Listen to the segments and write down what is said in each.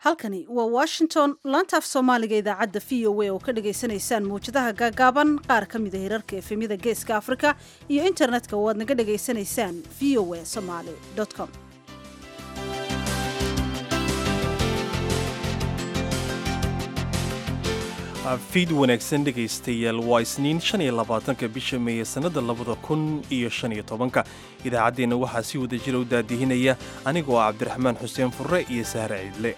halkani waa washington laanta af soomaaliga idaacadda v o a oo ka dhagaysanaysaan mawjadaha gaagaaban qaar ka mida hirarka efemyada geeska afrika iyo internetka oo aad naga dhagaysanaysaan v o a somaly com fiid wanaagsan dhegaystayaal waa isniin shan iyo labaatanka bisha meeye sannada labada kun iyo shan iyo tobanka idaacaddeenna waxaa si wada jira u daadihinaya anigoo ah cabdiraxmaan xuseen furre iyo sahre ciidle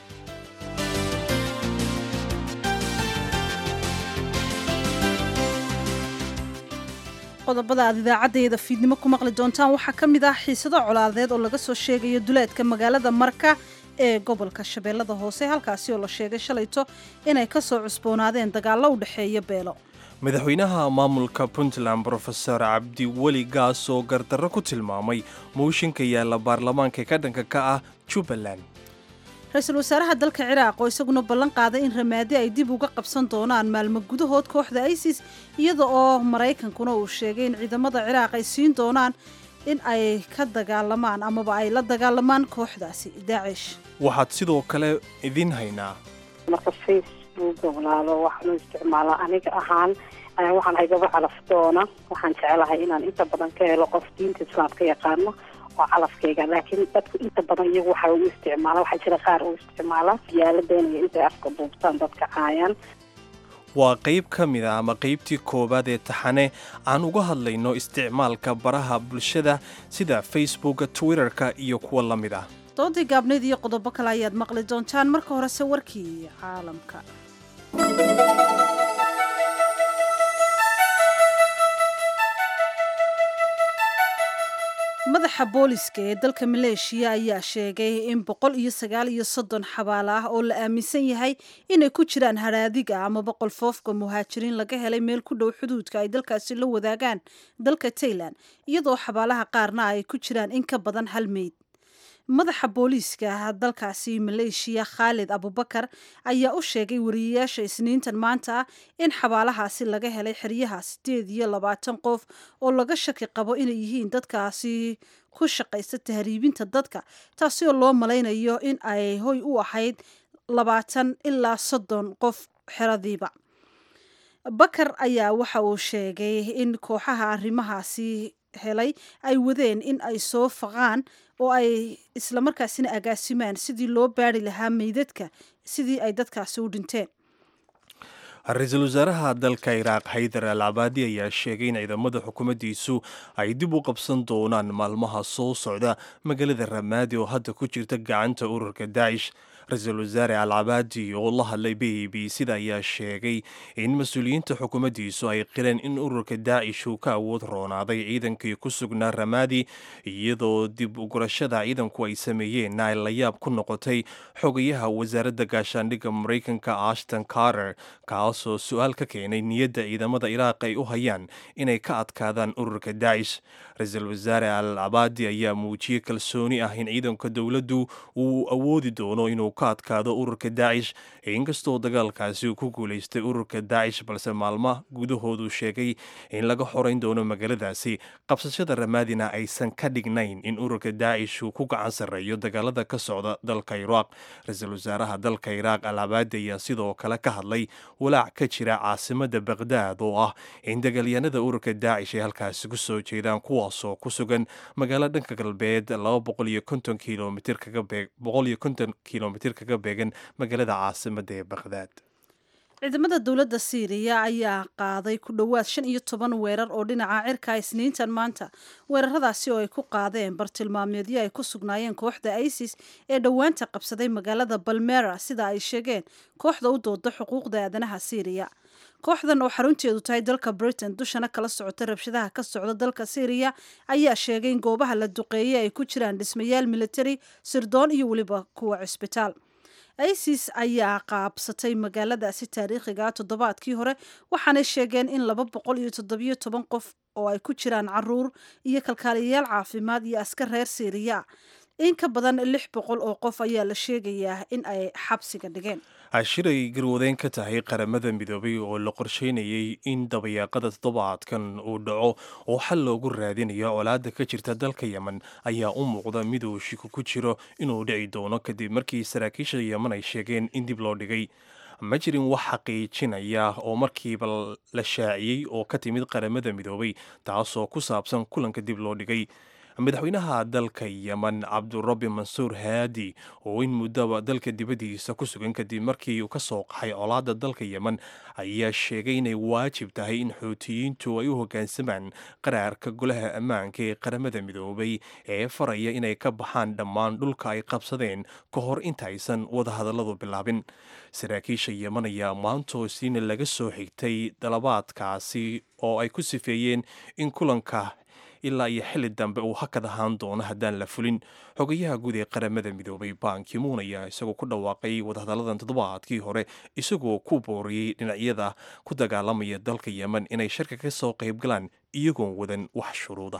qodobada aad idaacaddayada fiidnimo ku maqli doontaan waxaa ka mid ah xiisado colaadeed oo laga soo sheegayo duleedka magaalada marka ee gobolka shabeellada hoose halkaasi oo la sheegay shalayto inay ka soo cusboonaadeen dagaallo u dhexeeya beelo madaxweynaha maamulka puntland brofeor cabdiweli gaas oo gardarro ku tilmaamay mooshinka yaalla baarlamaanka ee ka dhanka ka ah jubbaland ra-iisul wasaaraha dalka ciraaq oo isaguna ballan qaaday in ramaadi ay dib uga qabsan doonaan maalmo gudahood kooxda isis iyada oo maraykankuna uu sheegay in ciidamada ciraaq ay siin doonaan in ay ka dagaalamaan amaba ay la dagaalamaan kooxdaasi daacish waxaad sidoo kale idin haynaa marka facebooka walaalo waxaanu isticmaalaa aniga ahaan waxaan ahay gaba calaf doona waxaan jecelahay inaan inta badan ka helo qof diinta islaamka yaqaano oo calafkayga laakiin dadku inta badan iyagu waxa u isticmaala waxaa jira qaar u isticmaala yaala doonaya intay afka buubtaan dadka caayaan waa qayb ka mid a ama qaybtii koowaad ee taxane aan uga hadlayno isticmaalka baraha bulshada sida facebooka twitterka iyo kuwa la mid ah doodii gaabnayd iyo qodobo kale ayaad maqli doontaan marka horese warkii caalamka madaxa booliska ee dalka maleeshiya ayaa sheegay in boqol iyo sagaal iyo soddon xabaalo ah oo la aaminsan yahay inay ku jiraan haraadiga ama boqol foofka muhaajiriin laga helay meel ku dhow xuduudka ay dalkaasi la wadaagaan dalka tailan iyadoo xabaalaha qaarna ay ku jiraan in ka badan hal meyd madaxa booliiska dalkaasi maleeshiya khaalid abubakar ayaa u sheegay wariyayaasha isniintan maanta ah in xabaalahaasi laga helay xeryaha sideed iyo labaatan qof oo laga shaki qabo inay yihiin dadkaasi ku shaqaysta tahriibinta dadka taasi oo loo malaynayo in ay hoy u ahayd labaatan ilaa soddon qof xeradiiba bakar ayaa waxa uu sheegay in kooxaha arrimahaasi helay ay wadeen in ay soo faqaan oo ay islamarkaasina agaasimaan sidii loo baari lahaa meydadka sidii ay dadkaasi u dhinteen ra-iisul wasaaraha dalka iraaq haydar al cabaadi ayaa sheegay in ciidamada xukuumaddiisu ay dib u qabsan doonaan maalmaha soo socda magaalada ramaadi oo hadda ku jirta gacanta ururka daacish ra-iisul wasaare al cabaadi oo la hadlay b b sida ayaa sheegay in mas-uuliyiinta xukuumaddiisu ay qireen in ururka daacish uu ka awood roonaaday ciidankii ku sugnaa ramaadi iyadoo dib ugurashada ciidanku ay sameeyeenna ay la yaab ku noqotay xogayaha wasaaradda gaashaandhigga maraykanka ashton carter kaasoo su-aal ka keenay niyadda ciidamada iraaq ay u hayaan inay ka adkaadaan ururka daacish ra-iisul wasaare al cabaadi ayaa muujiyey kalsooni ah in ciidanka dowladdu uu awoodi doono inuu ka adkaado ururka daacish inkastoo dagaalkaasi uu ku guulaystay ururka daacish balse maalma gudahoodu sheegay in laga xorayn doono magaaladaasi qabsashada ramaadina aysan ka dhignayn in ururka daacish uu ku gacan sarreeyo dagaalada ka socda dalka iraaq ra-iisul wasaaraha dalka iraaq al cabaadi ayaa sidoo kale ka hadlay walaac ka jira caasimada baqhdaad oo ah in dagaalyahanada ururka daacish ay halkaasi ku soo jeedaan kuwaasoo ku sugan magaalo dhanka galbeed kilomitr kaga beegan magaalada caasimada ee baqhdaad ciidamada dowladda siiriya ayaa qaaday ku dhowaad shan iyo toban weerar oo dhinaca cirka isniintan maanta weeraradaasi oo ay ku qaadeen bartilmaameedyo ay ku sugnaayeen kooxda isis ee dhowaanta qabsaday magaalada balmera sida ay sheegeen kooxda u dooda xuquuqda aadanaha siiriya kooxdan oo xarunteedu tahay dalka britain dushana kala socota rabshadaha ka socda dalka syriya ayaa sheegay in goobaha la duqeeyey ay ku jiraan dhismayaal militari sirdoon iyo weliba kuwa cisbitaal isis ayaa qaabsatay magaaladaasi taariikhiga toddobaadkii hore waxaanay sheegeen in laba boqol iyo toddobiyo toban qof oo ay ku jiraan caruur iyo kalkaaliyayaal caafimaad iyo askar reer syriya in ka badan lix boqol oo qof ayaa la sheegayaa in ay xabsiga dhigeen cashiray garwadeen ka tahay qaramada midoobay oo la qorsheynayay in dabayaaqada toddobaadkan uu dhaco oo xal loogu raadinayo colaadda ka jirta dalka yemen ayaa u muuqda mid uu shiko ku jiro inuu dhici doono kadib markii saraakiisha yemen ay sheegeen in dib loo dhigay ma jirin wax xaqiijinaya oo markiiba la shaaciyey oo ka timid qaramada midoobay taasoo ku saabsan kulanka dib loo dhigay madaxweynaha dalka yemen cabdurabi mansuur haadi oo in muddaba dalka dibaddiisa ku sugan kadib markii uu ka soo qaxay colaadda dalka yemen ayaa sheegay inay waajib tahay in xuutiyiintu ay u hoggaansamaan qaraarka golaha ammaanka ee qaramada midoobay ee faraya inay ka baxaan dhammaan dhulka ay qabsadeen ka hor intaysan wadahadalladu bilaabin saraakiisha yemen ayaa maantoosiina laga soo xigtay dalabaadkaasi oo ay ku sifeeyeen in kulanka ilaa iyo xilli dambe uu hakad ahaan doono haddaan la fulin xogayaha guud ee qaramada midoobay bankimuun ayaa isagoo ku dhawaaqay wadahadalladan toddobaadkii hore isagoo ku booriyey dhinacyada ku dagaalamaya dalka yemen inay sharka ka soo qayb galaan iyagoon wadan wax shuruuda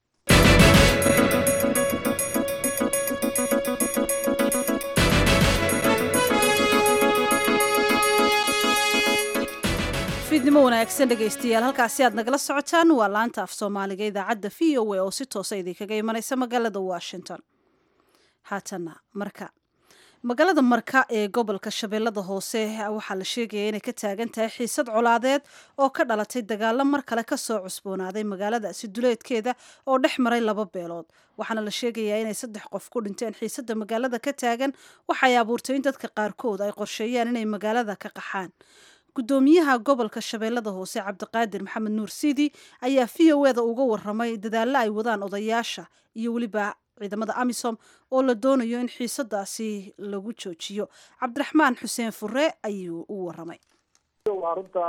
fiidnimo wanaagsan dhegaystayaal halkaasi aad nagala socotaan waa laanta af soomaaliga idaacadda v o a oo si toosa idinkaga imanaysa magaalada washington haatana marka magaalada marka ee gobolka shabeellada hoose waxaa la sheegaya inay ka taagan tahay xiisad colaadeed oo ka dhalatay dagaalo mar kale kasoo cusboonaaday magaaladaasi duleedkeeda oo dhex maray laba beelood waxaana la sheegayaa inay saddex qof ku dhinteen xiisada magaalada ka taagan waxay abuurtay in dadka qaarkood ay qorsheeyaan inay magaalada ka qaxaan gudoomiyaha gobolka shabeellada hoose cabdiqaadir maxamed nuur siidi ayaa v o eda uga waramay dadaallo ay wadaan odayaasha iyo weliba ciidamada amisom oo la doonayo in xiisadaasi lagu joojiyo cabdiraxmaan xuseen fure ayuu u waramay arrinta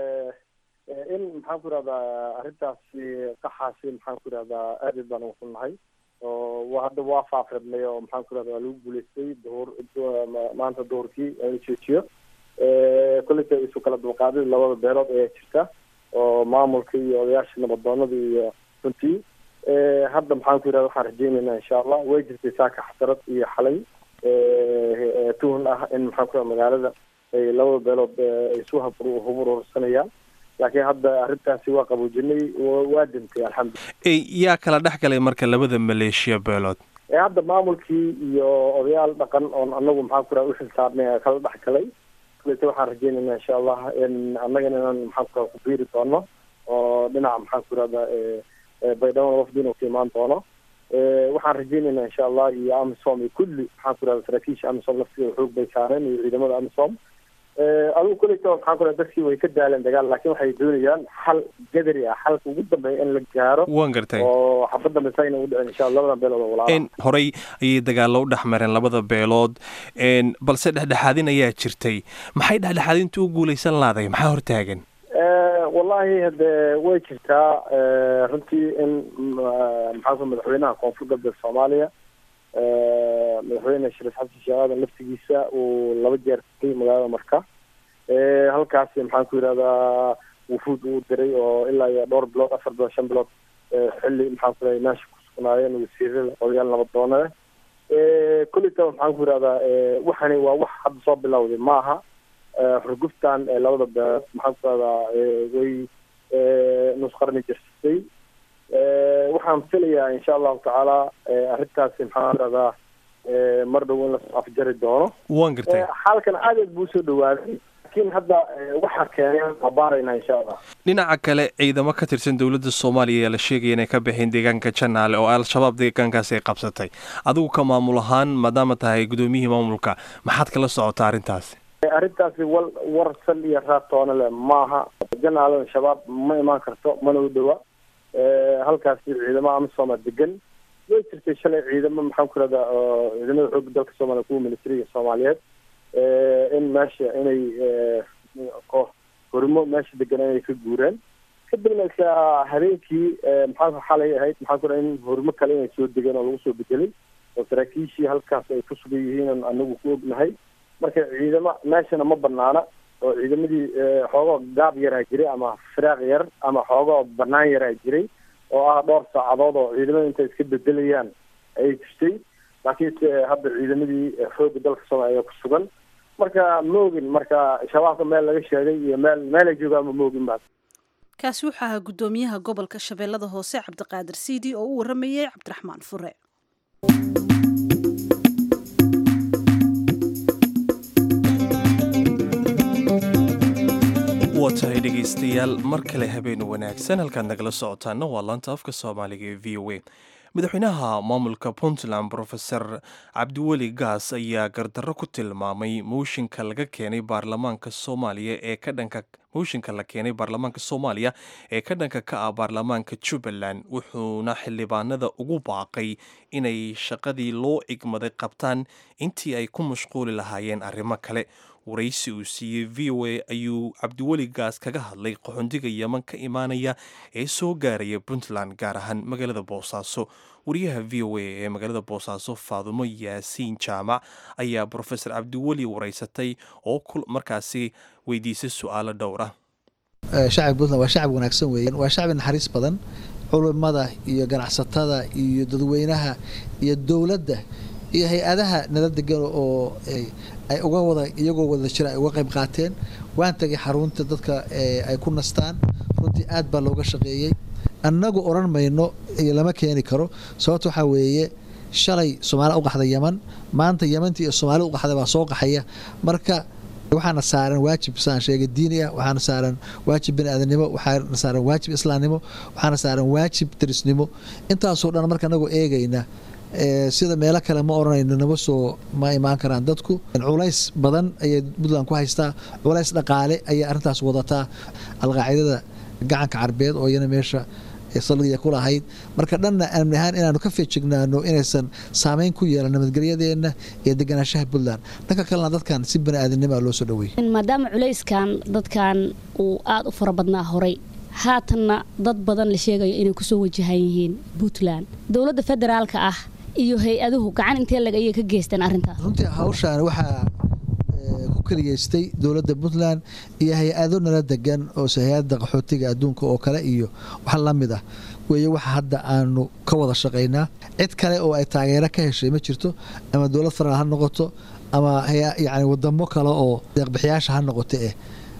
in maxaan ku irahdaa arrintaasi qaxaasi maxaan ku irahdaa aad baan ugu xunnahay oo hadda waa faafirnay oo maxaan ku irahda waa lagu guulaystay duhur maanta duhurkii in la joojiyo kolleyta isu kala dulqaadida labada beelood ayaa jirta oo maamulka iyo odayaasha nabadoonada iyo runtii hadda maxaan ku yirahda waxaan rajeynaynaa insha allah way jirtay saaka xasarad iyo xalay tuhun ah in maxaan ku yirahda magaalada ay labada beelood ay isu huburursanayaan laakiin hadda arrintaasi waa qaboojinay waa dintay alxamdulillah yaa kala dhex galay marka labada maleeshiya beelood hadda maamulkii iyo odayaal dhaqan oon anagu maxaan ku yirahda uxil saarnay kala dhex galay kuleyta waxaan rajeynaynaa insha allah in annagana inaan maxaan ku ku biiri doono oo dhinaca maxaan ku irahda baydhabo wafdina ku imaan doono waxaan rajeynaynaa insha allah iyo amisom iyo kulli maxaan ku irahda saraakiisha amisom laftigeeda xoog bay saareen iyo ciidamada amisom adigu kuleyta maxaan ku irahda dadkii way ka daaleen dagaal laakiin waxay doonayaan xal gadari ah xalka ugu dambeeya in la gaaro waan gartay oo xabad dambe sayna u dhicin insha allah labada beelood oo walaala horey ayay dagaallo u dhex mareen labada beelood balse dhexdhexaadin ayaa jirtay maxay dhexdhexaadinta u guulaysan laaday maxaa hortaagan wallahi hade way jirtaa runtii in maxaa ku madaxweynaha koonfur galbeed soomaaliya madaxweyne shariif xasan sheekh aadan laftigiisa uu laba jeer tegay magaalada marka halkaasi maxaan ku yirahdaa wufuud uu diray oo ilaa iyo dhowr bilood afar bilood shan bilood xilli maxaan ku irahda meesha ku sugnaayeen wasiirada odayaal nabadoonada kolleyta maxaan ku yirahdaa waxani waa wax hadda soo bilowday maaha xurguftan labada beelood maxaan ku irahdaa way nus qarni jirsatay waxaan filayaa insha allahu tacaala arrintaasi maxaan irahdaa mar dhow in lasoo afjari doono waan gartay xaalkan aad buu usoo dhawaaday laakiin hadda waxaa keenay abaarayna insha allah dhinaca kale ciidamo ka tirsan dowladda soomaaliya ayaa la sheegaya inay ka baxeen deegaanka janaale oo al-shabaab deegaankaasi ay qabsatay adigu ka maamul ahaan maadaama tahay gudoomiyihii maamulka maxaad kala socotaa arrintaasi arrintaasi wal war sal iyo raatoona le maaha janaalada shabaab ma imaan karto mana u dhowa halkaasi ciidamo amisooma degan way jirtay shalay ciidamo maxaan ku irahdaa ciidamada xoogga dalka soomaaliya kuwa militariga soomaaliyeed in meesha inay horimo meesha degan inay ka guureen kadibna habeenkii maxaa xalay ahayd maxaan ku iraha in horimo kale inay soo degeen oo lagu soo bedelay oo saraakiishii halkaas ay ku sugan yihiin anagu ku ognahay marka ciidamo meeshana ma banaana oo ciidamadii xoogoo gaab yaraa jiray ama firaaq yar ama xoogoo banaan yaraa jiray oo ah dhowr saacadood oo ciidamada intay iska bedelayaan ayay jirtay laakiinse hadda ciidamadii xoogga dalka soomaaliya ku sugan marka ma ogin marka shabaabka meel laga sheegay iyo meel meelay joogaanba ma ogin ba kaasi wuxuu ahaa guddoomiyaha gobolka shabeellada hoose cabdiqaadir siidi oo u waramayey cabdiraxmaan fure waa tahay dhegaystayaal mar kale habeen wanaagsan halkaad nagala socotaana waa laanta afka soomaaliga ee v o a madaxweynaha maamulka puntland brofeor cabdiweli gaas ayaa gardarro ku tilmaamay mooshinka laga keenay baarlamaanka soomaaliya ee ka dhanka mooshinka la keenay baarlamaanka soomaaliya ee ka dhanka ka ah baarlamaanka jubbaland wuxuuna xildhibaanada ugu baaqay inay shaqadii loo igmaday qabtaan intii ay ku mashquuli lahaayeen arrimo kale waraysi uu siiyey v o a ayuu cabdiweli gaas kaga hadlay qaxoondiga yeman ka imaanaya ee soo gaaraya puntland gaar ahaan magaalada boosaaso wariyaha v o a ee magaalada boosaaso faadumo yaasiin jaamac ayaa brofesor cabdiweli waraysatay oo markaasi weydiisay su-aalo dhowr ah shacabka puntland waa shacab wanaagsan weeyaan waa shacbi naxariis badan culimada iyo ganacsatada iyo dadweynaha iyo dowladda iyo hay-adaha nala degan oo ay uga wada iyagoo wada jira ay uga qayb qaateen waan tagay xarunta dadka ay ku nastaan runtii aad baa looga shaqeeyey annagu odhan mayno iyo lama keeni karo sababta waxaa weeye shalay soomaali u qaxda yeman maanta yemantii iyo soomaali u qaxda baa soo qaxaya marka waxaana saaran waajib saan sheegay diini ah waxaana saaran waajib bini aadanimo waxaana saaran waajib islaamnimo waxaana saaran waajib darisnimo intaasoo dhan marka anagoo eegayna sida meelo kale ma oranayno nama soo ma imaan karaan dadku culays badan ayay puntland ku haystaa culays dhaqaale ayay arrintaas wadataa alqaacidada gacanka carbeed oo iyana meesha saldhiga ku lahayd marka dhanna amni ahaan inaanu ka feejignaano inaysan saameyn ku yeelan nabadgelyadeenna iyo deganaanshaha puntland dhanka kalena dadkan si bani aadamnima loo soo dhaweeyey maadaama culayskan dadkan uu aada u fara badnaa horay haatanna dad badan la sheegayo inay kusoo wajahan yihiin puntland dowladda federaalka ah iyo hay-aduhu gacan intee lag ayay ka geysteen arrintaas runtii hawshaan waxaa ku keliyeystay dowladda puntland iyo hay-ado nala degan oo hay-adda qaxootiga adduunka oo kale iyo wax la mid ah weeye waxa hadda aanu ka wada shaqaynaa cid kale oo ay taageero ka heshay ma jirto ama dowlad faraal ha noqoto ama yani wadamo kale oo deeqbixiyaasha ha noqoto eh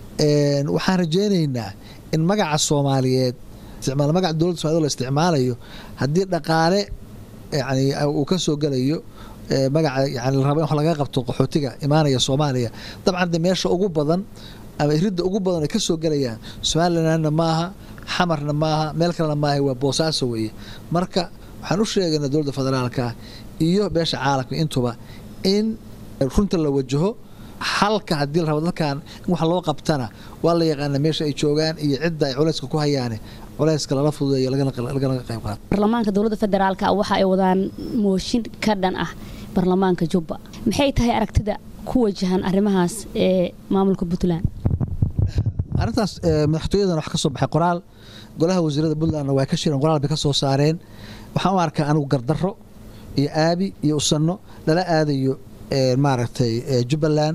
waxaan rajaynaynaa in magaca soomaaliyeed isticmaal magaca dowladda somaliyed la isticmaalayo haddii dhaqaale yani uu ka soo gelayo magaca yani la rabo in wax laga qabto qaxootiga imaanaya soomaaliya dabcan de meesha ugu badan ama iridda ugu badan ay ka soo gelayaan somalilandna maaha xamarna maaha meel kalena maaha waa boosaaso weeye marka waxaan u sheegaynaa dowladda federaalka iyo beesha caalamka intuba in runta la wajaho xalka haddii la rabo dadkan in wax loo qabtana waa la yaqaana meesha ay joogaan iyo cidda ay culayska ku hayaane culayska lala fududeeyo lagana qayb qaato baarlamaanka dowladda federaalka waxa ay wadaan mooshin ka dhan ah baarlamaanka jubba maxay tahay aragtida ku wajahan arrimahaas ee maamulka puntland arrintaas madaxtooyadan wax ka soo baxay qoraal golaha wasiirada puntlandna waa ka shireen qoraal bay ka soo saareen waxaan u arkaa anigu gardarro iyo aabi iyo usanno lala aadayo maaragtay jubbaland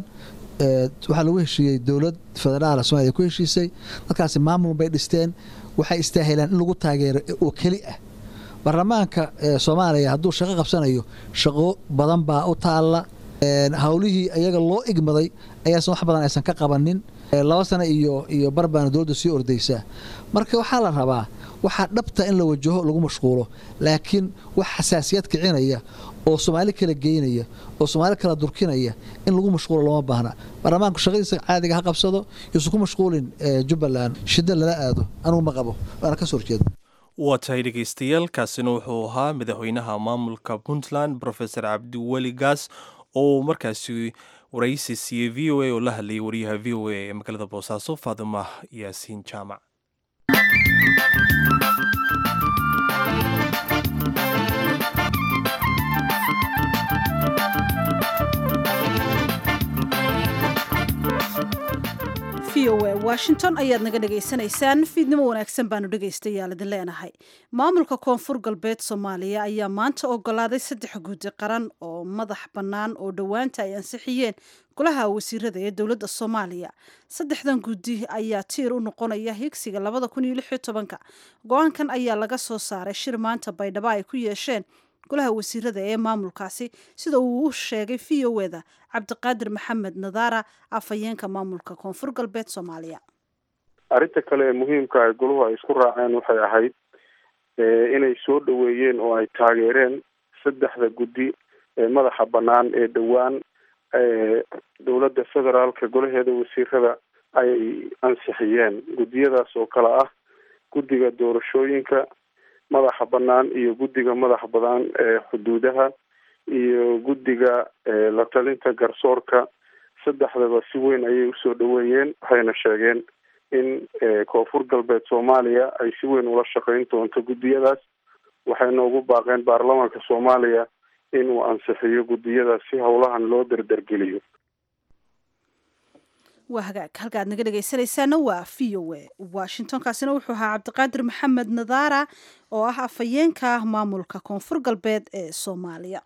waxaa lagu heshiiyey dowlad federaal somalia ku heshiisay dadkaasi maamul bay dhisteen waxay istaahilaan in lagu taageero oo keli ah baarlamaanka soomaaliya hadduu shaqo qabsanayo shaqo badan baa u taalla howlihii iyaga loo igmaday ayaasan wax badan aysan ka qabanin laba sano iyo iyo barbaana dowladda sii ordaysaa marka waxaa la rabaa waxaa dhabta in la wajaho lagu mashquulo laakiin wax xasaasiyad kicinaya oo soomaali kala geynaya oo soomaali kala durkinaya in lagu mashquulo looma baahna baarlamaanku shaqadiisa caadiga ha qabsado yuusan ku mashquulin jubbaland shida lala aado anugu ma qabo waana kasoo horjeeda waa tahay dhegaystayaal kaasina wuxuu ahaa madaxweynaha maamulka puntland rofesor cabdiweli gaas oo markaasi waraysi siiyey v o a oo la hadlayay wariyaha v o a ee magaalada boosaaso faadima yaasiin jaamac v o a washington ayaad naga dhagaysanaysaan fiidnimo wanaagsan baanu dhegaystayaal idin leenahay maamulka koonfur galbeed soomaaliya ayaa maanta ogolaaday saddex guddi qaran oo madax bannaan oo dhowaanta ay ansixiyeen golaha wasiirada ee dowladda soomaaliya saddexdan guddi ayaa tiir u noqonaya higsiga labada kun iyo lix iyo tobanka go-aankan ayaa laga soo saaray shir maanta baydhabo ay ku yeesheen golaha wasiirada ee maamulkaasi sida uu u sheegay v o eda cabdiqaadir maxamed nadaara afhayeenka maamulka koonfur galbeed soomaaliya arrinta kale ee muhiimka ay goluhu ay isku raaceen waxay ahayd inay soo dhoweeyeen oo ay taageereen saddexda guddi ee madaxa bannaan ee dhowaan dowladda federaalka golaheeda wasiirada ay ansixiyeen guddiyadaas oo kale ah guddiga doorashooyinka madaxa bannaan iyo guddiga madaxa bannaan ee xuduudaha iyo guddiga la talinta garsoorka saddexdaba si weyn ayay usoo dhoweeyeen waxayna sheegeen in koonfur galbeed soomaaliya ay si weyn ula shaqeyn doonto guddiyadaas waxayna ugu baaqeen baarlamaanka soomaaliya inuu ansixiyo guddiyadaas si howlahan loo derdergeliyo waa hagaag halka aad naga dhegaysanaysaana waa v o a washingtonkaasina wuxuu ahaa cabdiqaadir maxamed nadaara oo ah afhayeenka maamulka koonfur galbeed ee soomaaliya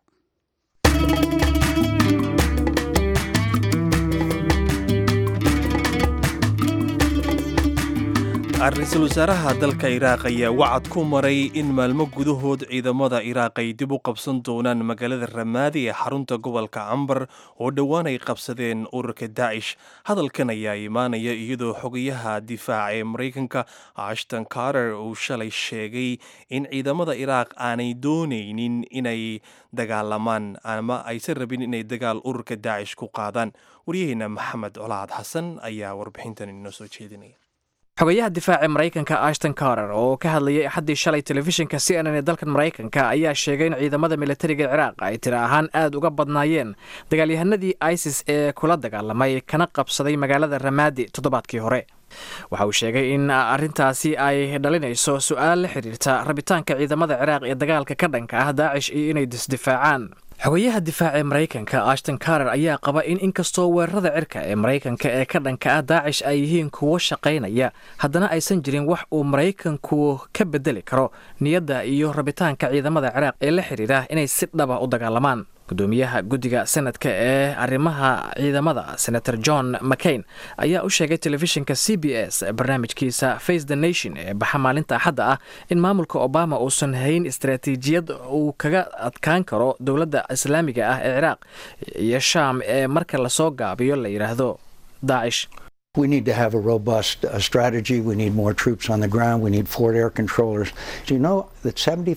ra-iisul wasaaraha dalka iraaq ayaa wacad ku maray in maalmo gudahood ciidamada iraaq ay dib u qabsan doonaan magaalada ramaadi ee xarunta gobolka cambar oo dhowaan ay qabsadeen ururka daacish hadalkan ayaa imaanaya iyadoo xogayaha difaaca ee maraykanka ashton carter uu shalay sheegay in ciidamada iraaq aanay doonaynin inay dagaalamaan ama aysan rabin inay dagaal ururka daacish ku qaadaan waryaheena maxamed colaad xasan ayaa warbixintan inoo soo jeedinaya xogayaha difaaca maraykanka ashton carter oo ka hadlayay axaddii shalay telefishinka c n n ee dalkan maraykanka ayaa sheegay in ciidamada militariga ciraaq ay tiri ahaan aad uga badnaayeen dagaalyahanadii isis ee kula dagaalamay kana qabsaday magaalada ramaadi toddobaadkii hore waxa uu sheegay in arrintaasi ay dhalinayso su-aal la xiriirta rabitaanka ciidamada ciraaq ee dagaalka ka dhanka ah daacish iyo inay disdifaacaan xogayaha difaaca ee maraykanka ashton carter ayaa qaba in inkastoo weerarada cirka ee maraykanka ee ka dhanka ah daacish ay yihiin kuwo shaqaynaya haddana aysan jirin wax uu maraykanku ka bedeli karo niyadda iyo rabitaanka ciidamada ciraaq ee la xiriira inay si dhaba u dagaalamaan gudoomiyaha guddiga senadka ee arrimaha ciidamada senator john mccain ayaa u sheegay telefishinka c b s barnaamijkiisa face the nation ee baxa maalinta axadda ah in maamulka obama uusan hayn istaraatiijiyad uu kaga adkaan karo dowladda islaamiga ah ee ciraaq iyo shaam ee marka lasoo gaabiyo la yidhaahdo daacish We need to have a robust uh, strategy. We need more troops on the ground. We need forward air controllers. Do you know that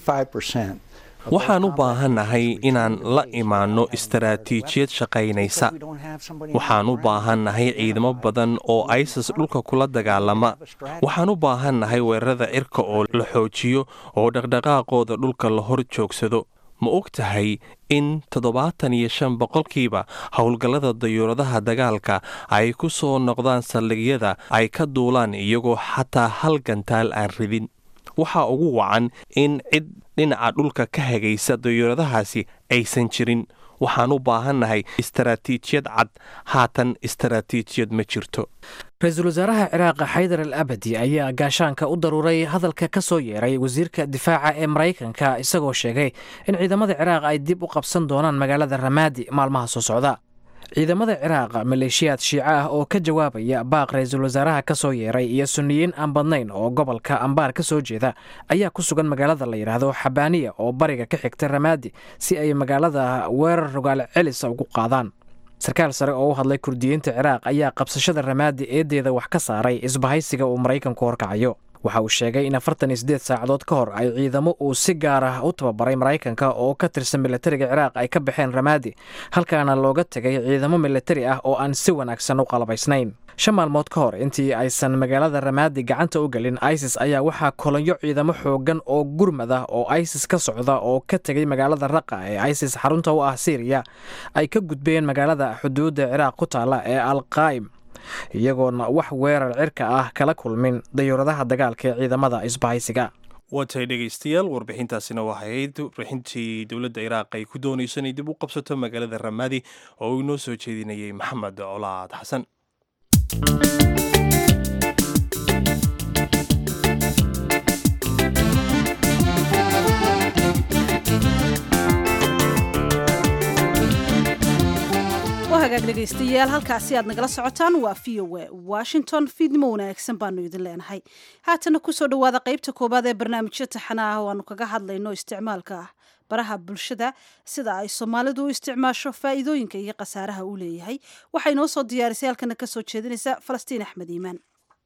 75% waxaan u baahannahay inaan la imaanno istaraatiijiyad shaqaynaysa waxaan u baahannahay ciidamo badan oo isis dhulka kula dagaalama waxaan u baahannahay weerarada cirka oo la xoojiyo oo dhaqdhaqaaqooda dhulka la hor joogsado ma og tahay in toddobaatan iyo shan boqolkiiba howlgallada dayuuradaha dagaalka ay ku soo noqdaan saldhigyada ay ka duulaan iyagoo xataa hal gantaal aan ridin waxaa ugu wacan in cid dhinaca dhulka ka hagaysa dayuuradahaasi aysan jirin waxaan u baahannahay istaraatiijiyad cad haatan istaraatiijiyad ma jirto ra-iisul wasaaraha ciraaqa xaydar al abadi ayaa gaashaanka u daruuray hadalka ka soo yeeray wasiirka difaaca ee maraykanka isagoo sheegay in ciidamada ciraaq ay dib u qabsan doonaan magaalada ramaadi maalmaha soo socda ciidamada ciraaq maleeshiyaad shiico ah oo ka jawaabaya baaq ra-iisul wasaaraha ka soo yeeray iyo sunniyiin aan badnayn oo gobolka ambaar ka soo jeeda ayaa ku sugan magaalada la yidhaahdo xabaaniya oo bariga ka xigta ramaadi si ay magaalada weerar rogaal celisa ugu qaadaan sarkaal sare oo u hadlay kurdiyiinta ciraaq ayaa qabsashada ramaadi eedeeda wax ka saaray isbahaysiga uu maraykanku horkacayo waxa uu sheegay in afartan iyo siddeed saacadood ka hor ay ciidamo uu si gaar ah u tababaray maraykanka oo ka tirsan militariga ciraaq ay ka baxeen ramaadi halkaana looga tegay ciidamo militari ah oo aan si wanaagsan u qalabaysnayn shan maalmood ka hor intii aysan magaalada ramaadi gacanta u gelin isis ayaa waxaa kolonyo ciidamo xoogan oo gurmad ah oo isis ka socda oo ka tegay magaalada raqa ee isis xarunta u ah syriya ay ka gudbeen magaalada xuduudda ciraaq ku taalla ee alqaa'im iyagoona wax weerar cirka ah kala kulmin dayuuradaha dagaalka ee ciidamada isbahaysiga waatahay dhegaystayaal warbixintaasina waxay ahayd warbixintii dowladda iraaq ay ku doonayso inay dib u qabsato magaalada ramaadi oo uu inoo soo jeedinayay maxamed colaad xasan hagaag dhegaystayaal halkaasi aad nagala socotaan waa v o a washington fiidnimo wanaagsan baanu idin leenahay haatana kusoo dhowaada qaybta koowaad ee barnaamijyo taxana ah oo aanu kaga hadlayno isticmaalka baraha bulshada sida ay soomaalidu u isticmaasho faa'iidooyinka iyo khasaaraha uu leeyahay waxay noo soo diyaarisay halkana ka soo jeedinaysa falastiin axmed iimaan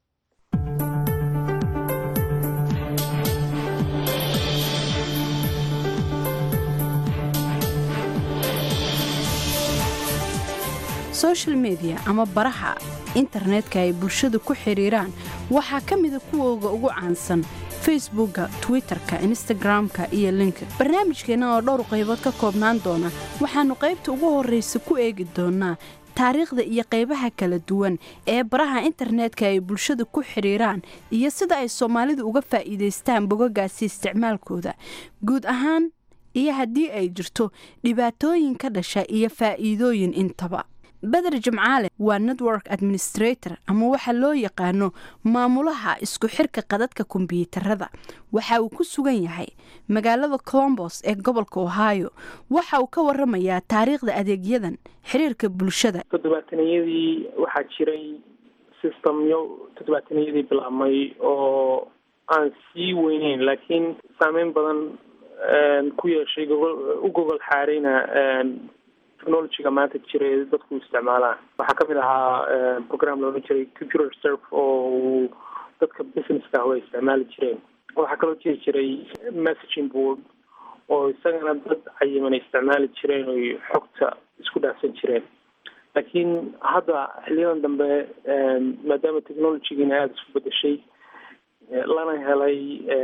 social media ama baraha internetka ay bulshadu ku xidhiiraan waxaa ka mida kuwooga ugu caansan facebooka twitter-ka instagram-ka iyo linka barnaamijkeenna oo dhowr qaybood ka koobnaan doona waxaannu qaybta ugu horraysa ku eegi doonaa taariikhda iyo qaybaha kala duwan ee baraha internetka ay bulshada ku xidhiiraan iyo sida ay soomaalidu uga faa'iidaystaan bogagaasi isticmaalkooda guud ahaan iyo haddii ay jirto dhibaatooyin ka dhasha iyo faa'iidooyin intaba beder jimcaale waa network administrator ama waxa loo yaqaano maamulaha isku xirka qadadka kombiyuutarada waxa uu ku sugan yahay magaalada colombos ee gobolka ohio waxa uu ka waramayaa taariikhda adeegyadan xiriirka bulshada toddobaataniyadii waxaa jiray systemyo toddobaataniyadii bilaabmay oo aan sii weyneyn laakiin saameyn badan ku yeeshay gogol u gogol xaarayna technologyga maanta jira ee dadku isticmaalaan waxaa kamid ahaa program loolan jiray computer serve oo uu dadka businesska ah ay isticmaali jireen waxaa kaloo jiri jiray messaging board oo isagana dad cayiman ay isticmaali jireen oy xogta isku dhaafsan jireen laakiin hadda xiliyadan dambe maadaama technologygiina aada isku bedeshay lana helay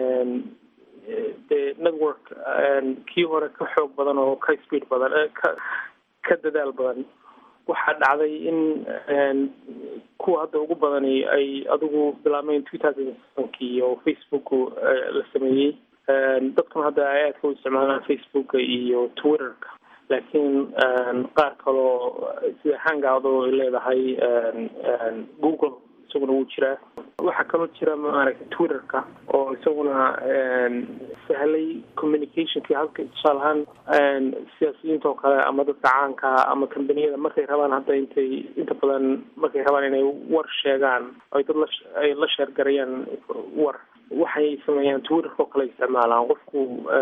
dee network kii hore ka xoog badan oo ka speed badan ka ka dadaal badan waxaa dhacday in kuwa hadda ugu badani ay adigu bilaabmeen two thousand sevenkii oo facebook la sameeyey dadkuna hadda ay aadka u isticmaalaan facebooka iyo twitterka laakiin qaar kaloo sida hangout oo ay leedahay google isaguna wuu jiraa waxaa kaloo jira maaragtay twitterka oo isaguna sahlay communicationkii halka tusaale ahaan siyaasiyiinta oo kale ama dadka caanka ama kambaniyada markay rabaan hadda intay inta badan markay rabaan inay war sheegaan ay dad laay la sheergarayaan war waxay sameeyaan twitterka oo kale isticmaalaan qofku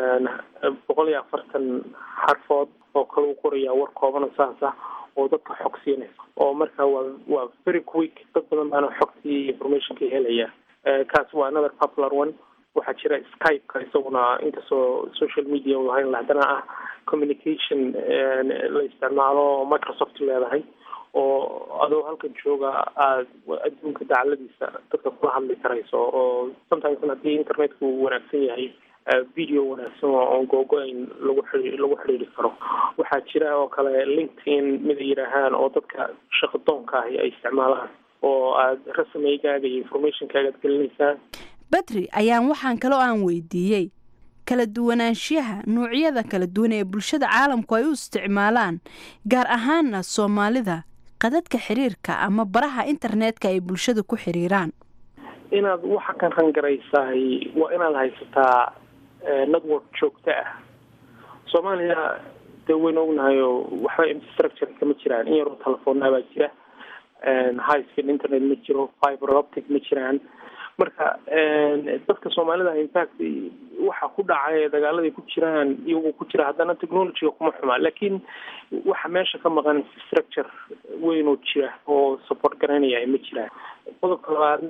boqol iyo afartan xarfood oo kale u qorayaa war koobana saas ah oo dadka xog siinaysa oo marka waa waa very quick dad badan baana xogtii informationka helaya kaas waa another popular one waxaa jira skype-ka isaguna inkastoo social media u lahayn haddana ah communication la isticmaalo oo microsoft leedahay oo adoo halkan jooga aad adduunka dacaladiisa dadka kula hadli karayso oo sometimes haddii internetku uu wanaagsan yahay video wanaagsan oon googo-ayn lagu xii lagu xidhiiri karo waxaa jira oo kale linkedin mid ay yidhaahaan oo dadka shaqadoonka ahi ay isticmaalaan oo aad rasmigaaga iyo informationkaaga ad gelinaysaan badri ayaan waxaan kaloo aan weydiiyey kala duwanaanshiyaha noocyada kala duwan ee bulshada caalamku ay u isticmaalaan gaar ahaana soomaalida qadadka xiriirka ama baraha internetka ay bulshada ku xiriiraan inaad waxa kan rangaraysahay waa inaad haysataa network joogto ah soomaaliya dee waynu ognahay oo waxba infrastructure kama jiraan in yaroo telefoonaa baa jira high speed internet ma jiro fiber optic ma jiraan marka dadka soomaalida infact waxa ku dhacay dagaaladay ku jiraan iyagoo ku jira haddana technologyga kuma xumaa laakiin waxa meesha ka maqan infrastructure weynoo jira oo support garanaya ma jiraan qodobka labaad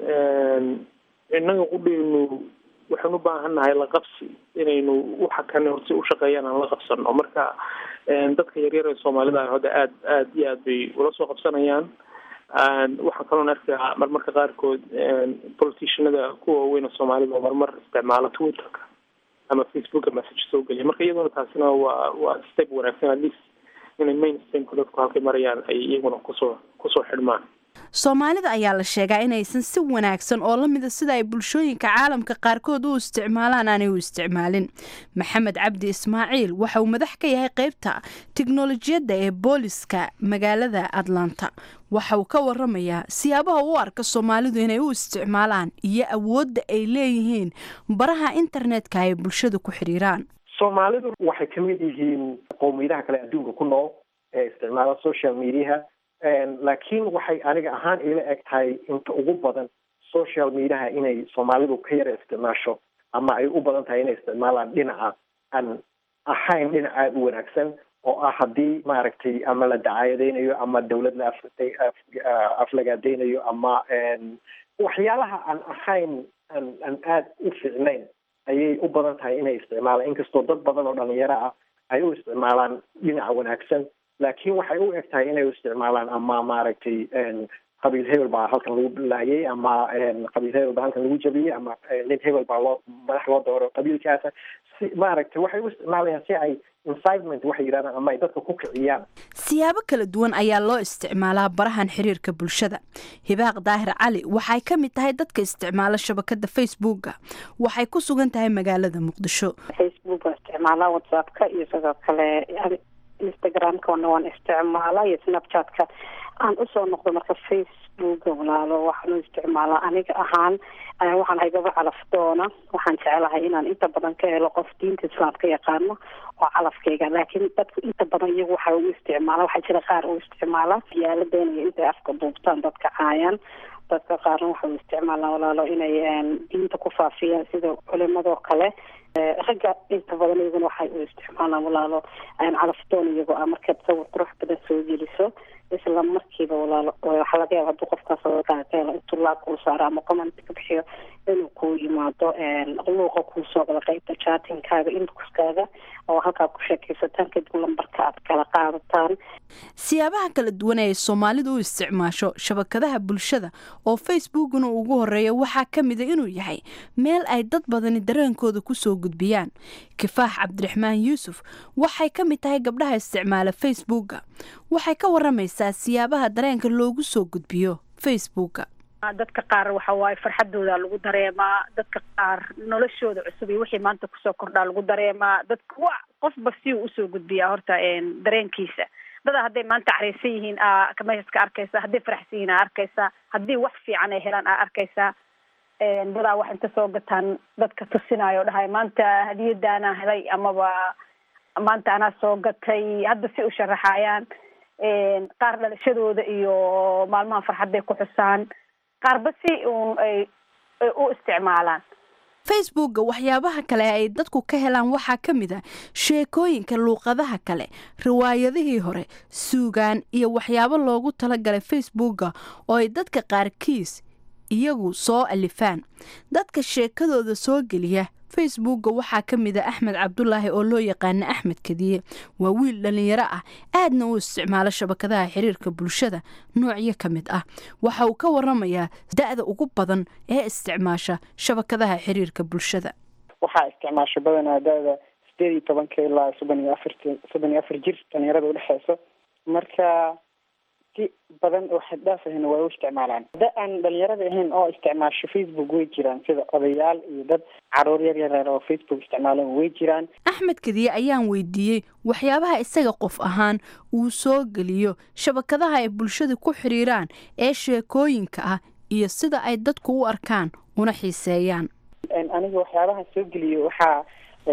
innaga qudheynu waxaan u baahan nahay laqabsi inaynu waxa kane horse ushaqeeyaan aan la qabsano marka dadka yaryar ee soomaalida hadda aad aad iyo aad bay ula soo qabsanayaan waxaan kaloon arkaa marmarka qaarkood politicianada kuwa waaweyn oo soomaalida oo marmar isticmaala twitterka ama facebooka message soo geliya marka iyaduna taasina waa waa step wanaagsan at least inay mainstreamka dadku halkay marayaan ay iyaguna kusoo kusoo xidhmaan soomaalida ayaa la sheegaa inaysan si wanaagsan oo lamida sida ay bulshooyinka caalamka qaarkood u isticmaalaan aanay u isticmaalin maxamed cabdi ismaaciil waxa uu madax ka yahay qeybta tiknolojiyadda ee booliska magaalada atlanta waxa uu ka waramayaa siyaabaha u arka soomaalidu inay u isticmaalaan iyo awoodda ay leeyihiin baraha internetka ay bulshada ku xidhiiraan soomaalidu waxay ka mid yihiin qowmiyadaha kale adduunka ku nool ee isticmaala social mediaha laakiin waxay aniga ahaan ila eg tahay inta ugu badan social mediaha inay soomaalidu ka yara isticmaasho ama ay u badan tahay inay isticmaalaan dhinaca aan ahayn dhinac aada u wanaagsan oo ah haddii maaragtay ama la dacaayadeynayo ama dawlad la aflagaadeynayo ama waxyaalaha aan ahayn aan aan aada u fiicnayn ayay u badan tahay inay isticmaalaan inkastoo dad badan oo dhalinyaro ah ay u isticmaalaan dhinaca wanaagsan laakiin waxay u eg tahay inay u isticmaalaan ama maaragtay qabiil hebel baa halkan lagu laayay ama qabiil hebel baa halkan lagu jabiyey ama nin hebel baa loo madax loo dooro qabiilkaasa si maaragtay waxay u isticmaalayaan si ay incitement waxay yidhahdaan ama ay dadka ku kiciyaan siyaabo kala duwan ayaa loo isticmaalaa barahan xiriirka bulshada hibaaq daahir cali waxay ka mid tahay dadka isticmaala shabakada facebooka waxay ku sugan tahay magaalada muqdisho facebooka isticmaalaa whatsappka iyo sidoo kale instagramkana waan isticmaalaa iyo snapchatka aan usoo noqdo marka facebooka walaalo waxaan u isticmaalaa aniga ahaan waxaan ahay gaba calaf doona waxaan jecelahay inaan inta badan ka helo qof diinta islaamka yaqaano oo calafkayga laakiin dadku inta badan iyagu waxa u isticmaala waxaa jira qaar u isticmaala yaaladeena iyo intay afka duubtaan dadka caayaan dadka qaarna waxa u isticmaalaa walaalo inay diinta ku faafiyaan sida culimadoo kale ragga inta badan iyaguna waxay u isticmaalaan walaalo calafdoon iyagoo ah markaad sawir qurux badan soo geliso isla markiiba walaalo waxaa laga yaaba hadduu qofkaas helo intuu laag kuu saaro ama comment ka bixiyo inuu kuu yimaado luuqa kuu soo gala qeybta chatingkaaga inboxkaaga oo halkaa ku sheekaysataan kadib lambarka aad kala qaadataan siyaabaha kala duwan ee soomaalidu u isticmaasho shabakadaha bulshada oo facebookuna ugu horeeya waxaa ka mida inuu yahay meel ay dad badani dareenkooda kusoo gudbiyaan kifaax cabdiraxmaan yuusuf waxay ka mid tahay gabdhaha isticmaala facebooka waxay ka waramaysaa siyaabaha dareenka loogu soo gudbiyo facebooka dadka qaar waxa waaye farxadooda lagu dareemaa dadka qaar noloshooda cusub iyo wixii maanta kusoo kordhaa lagu dareemaa dadka wa qofba si uu usoo gudbiyaa horta dareenkiisa dada hadday maanta cariisan yihiin aa meeshaska arkaysa hadday faraxsan yihiin aa arkaysaa haddii wax fiican ay helaan aa arkaysaa dadaa wax inta soo gataan dadka tusinayo dhahay maanta hadiyadaana helay amaba maanta anaa soo gatay hadda si u sharaxayaan qaar dhalashadooda iyo maalmaha farxadday ku xusaan qaarba si uun ay u isticmaalaan facebooka waxyaabaha kale ay dadku ka helaan waxaa ka mid a sheekooyinka luuqadaha kale riwaayadihii hore suugaan iyo waxyaabo loogu talagalay facebooka oo ay dadka qaarkiis iyagu soo alifaan dadka sheekadooda soo geliya facebooka waxaa ka mid a axmed cabdulaahi oo loo yaqaana axmed kadiye waa wiil dhalinyaro ah aadna u isticmaalo shabakadaha xiriirka bulshada noocyo ka mid ah waxa uu ka waramayaa da-da ugu badan ee isticmaasha shabakadaha xiriirka bulshada waxaa isticmaasha badanaa da-da sideed iyo tobanka ilaa soddon iyo afart soddon iyo afar jir dhalinyarada udhexeyso marka si badan oo xaddhaaf ahna waa u isticmaalaan da aan dhalinyarada ahayn oo isticmaasho facebook way jiraan sida odayaal iyo dad caruur yar yareer oo facebook isticmaalan way jiraan axmed kadiye ayaan weydiiyey waxyaabaha isaga qof ahaan uu soo geliyo shabakadaha ay bulshada ku xiriiraan ee sheekooyinka ah iyo sida ay dadku u arkaan una xiiseeyaan aniga waxyaabaha soo geliyo waxaa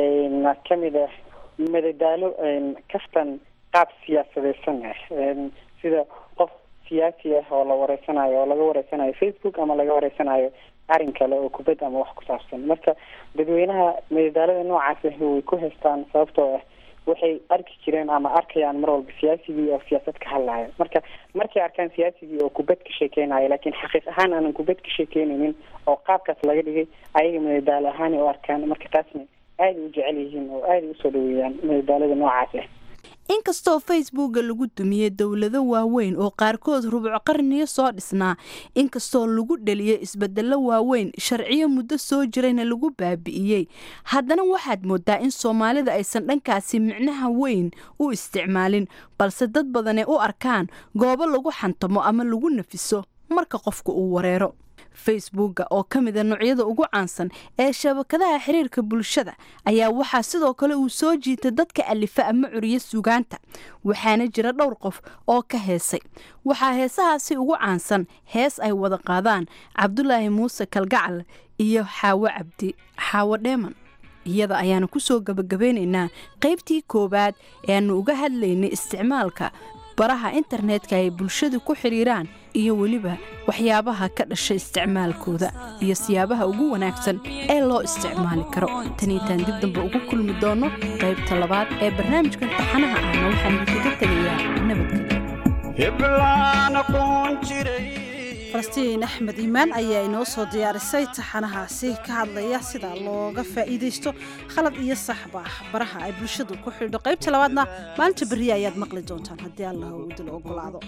kamid ah madadaalo kaftan qaab siyaasadeysan ah sida qof siyaasi ah oo la wareysanayo oo laga wareysanayo facebook ama laga wareysanayo arrin kale oo kubad ama wax ku saabsan marka dadweynaha madadaalada noocaas ah way ku haystaan sababtoo ah waxay arki jireen ama arkayaan mar walba siyaasigii oo siyaasad ka hadlaayo marka markay arkaan siyaasigii oo kubad ka sheekeynayo laakiin xaqiiq ahaan aanan kubad ka sheekeynaynin oo qaabkaas laga dhigay ayaga madadaalo ahaan u arkaan marka taasna aaday u jecel yihiin oo aaday usoo dhaweeyaan madadaalada noocaas ah inkastoo facebooka lagu dumiyey dowlado waaweyn oo qaarkood rubco qarniyo soo dhisnaa inkastoo lagu dheliyey isbedelo waaweyn sharciyo muddo soo jirayna lagu baabi'iyey haddana waxaad moodaa in soomaalida aysan dhankaasi micnaha weyn u isticmaalin balse dad badanay u arkaan goobo lagu xantamo ama lagu nafiso marka qofku uu wareero facebooka oo ka mida noocyada ugu caansan ee shabakadaha xiriirka bulshada ayaa waxaa sidoo kale uu soo jiitay dadka alifa ama curiyo sugaanta waxaana jira dhowr qof oo ka heesay waxaa heesahaasi ugu caansan hees ay wada qaadaan cabdulaahi muuse kalgacal iyo xaawo cabdi xaawo dheeman iyada ayaanu kusoo gabagabeynaynaa qaybtii koowaad ee aanu uga hadlaynay isticmaalka baraha internetka ay bulshadu ku xidhiiraan iyo weliba waxyaabaha ka dhasha isticmaalkooda iyo siyaabaha ugu wanaagsan ee loo isticmaali karo taniitaan dib dambe ugu kulmi doono qaybta labaad ee barnaamijkan taxanaha ahna waxaan idinkaga tegayaa nabadgelyo falastiin axmed iimaan ayaa inoo soo diyaarisay taxanahaasi ka hadlaya sida looga faa'iidaysto khalad iyo saxba baraha ay bulshadu ku xidho qaybta labaadna maalinta berriya ayaad maqli doontaan haddii allah uu idil ogolaado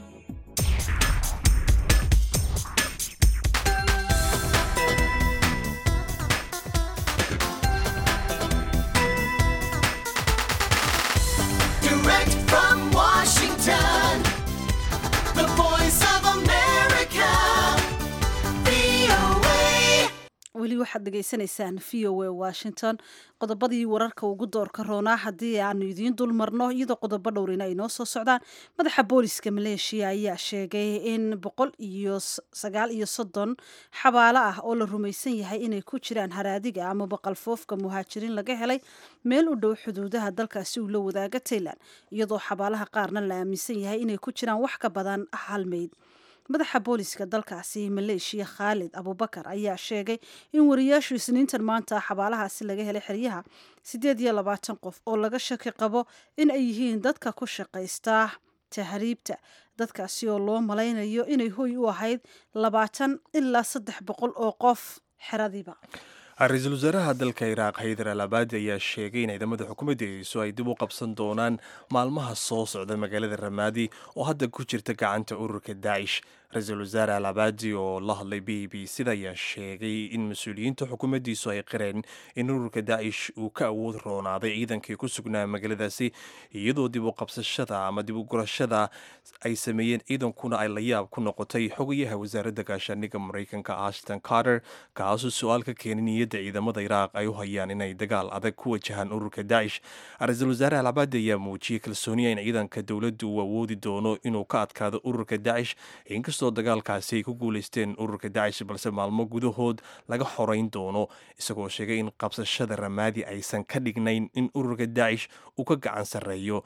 weli waxaad dhegaysanaysaan v o a washington qodobadii wararka ugu doorka roonaa haddii aanu idiin dul marno iyadoo qodobo dhowrina ay noo soo socdaan madaxa booliska maleeshiya ayaa sheegay in boqol iyo sagaal iyo soddon xabaalo ah oo la rumaysan yahay inay ku jiraan haraadiga ama baqalfoofka muhaajiriin laga helay meel u dhow xuduudaha dalkaasi uu la wadaaga taylan iyadoo xabaalaha qaarna la aaminsan yahay inay ku jiraan wax ka badan hal meyd madaxa booliska dalkaasi maleeshiya khaalid abubakar ayaa sheegay in wariyaashu isniintan maanta xabaalahaasi laga helay xeryaha siddeed iyo labaatan qof oo laga shaki qabo in ay yihiin dadka ku shaqaysta tahriibta dadkaasi oo loo malaynayo inay hoy u ahayd labaatan ilaa saddex boqol oo qof xeradiiba ra-iisul wasaaraha dalka iraaq haydar al abaadi ayaa sheegay in ciidamada xukuumaddiisu ay dib u qabsan doonaan maalmaha soo socda magaalada ramaadi oo hadda ku jirta gacanta ururka daacish ra-iisul wasaare al abaadi oo la hadlay b b sida ayaa sheegay in mas-uuliyiinta xukuumaddiisu ay qireen in ururka daacish uu ka awood roonaaday ciidankii ku sugnaa magaaladaasi iyadoo dib u qabsashada ama dib u gurashada ay sameeyeen ciidankuna ay la yaab ku noqotay xogayaha wasaaradda gaashaaniga maraykanka ashton carter kaasuu su-aal ka keenay niyadda ciidamada iraaq ay u hayaan inay dagaal adag ku wajahaan ururka daacish ra-iisul wasaare al abaadi ayaa muujiyey kalsooniya in ciidanka dowladdu uu awoodi doono inuu ka adkaado ururka daacish inkastoo dagaalkaasi ay ku guulaysteen ururka daacish balse maalmo gudahood laga xorayn doono isagoo sheegay in qabsashada ramaadi aysan ka dhignayn in ururka daacish uu ka gacan sarreeyo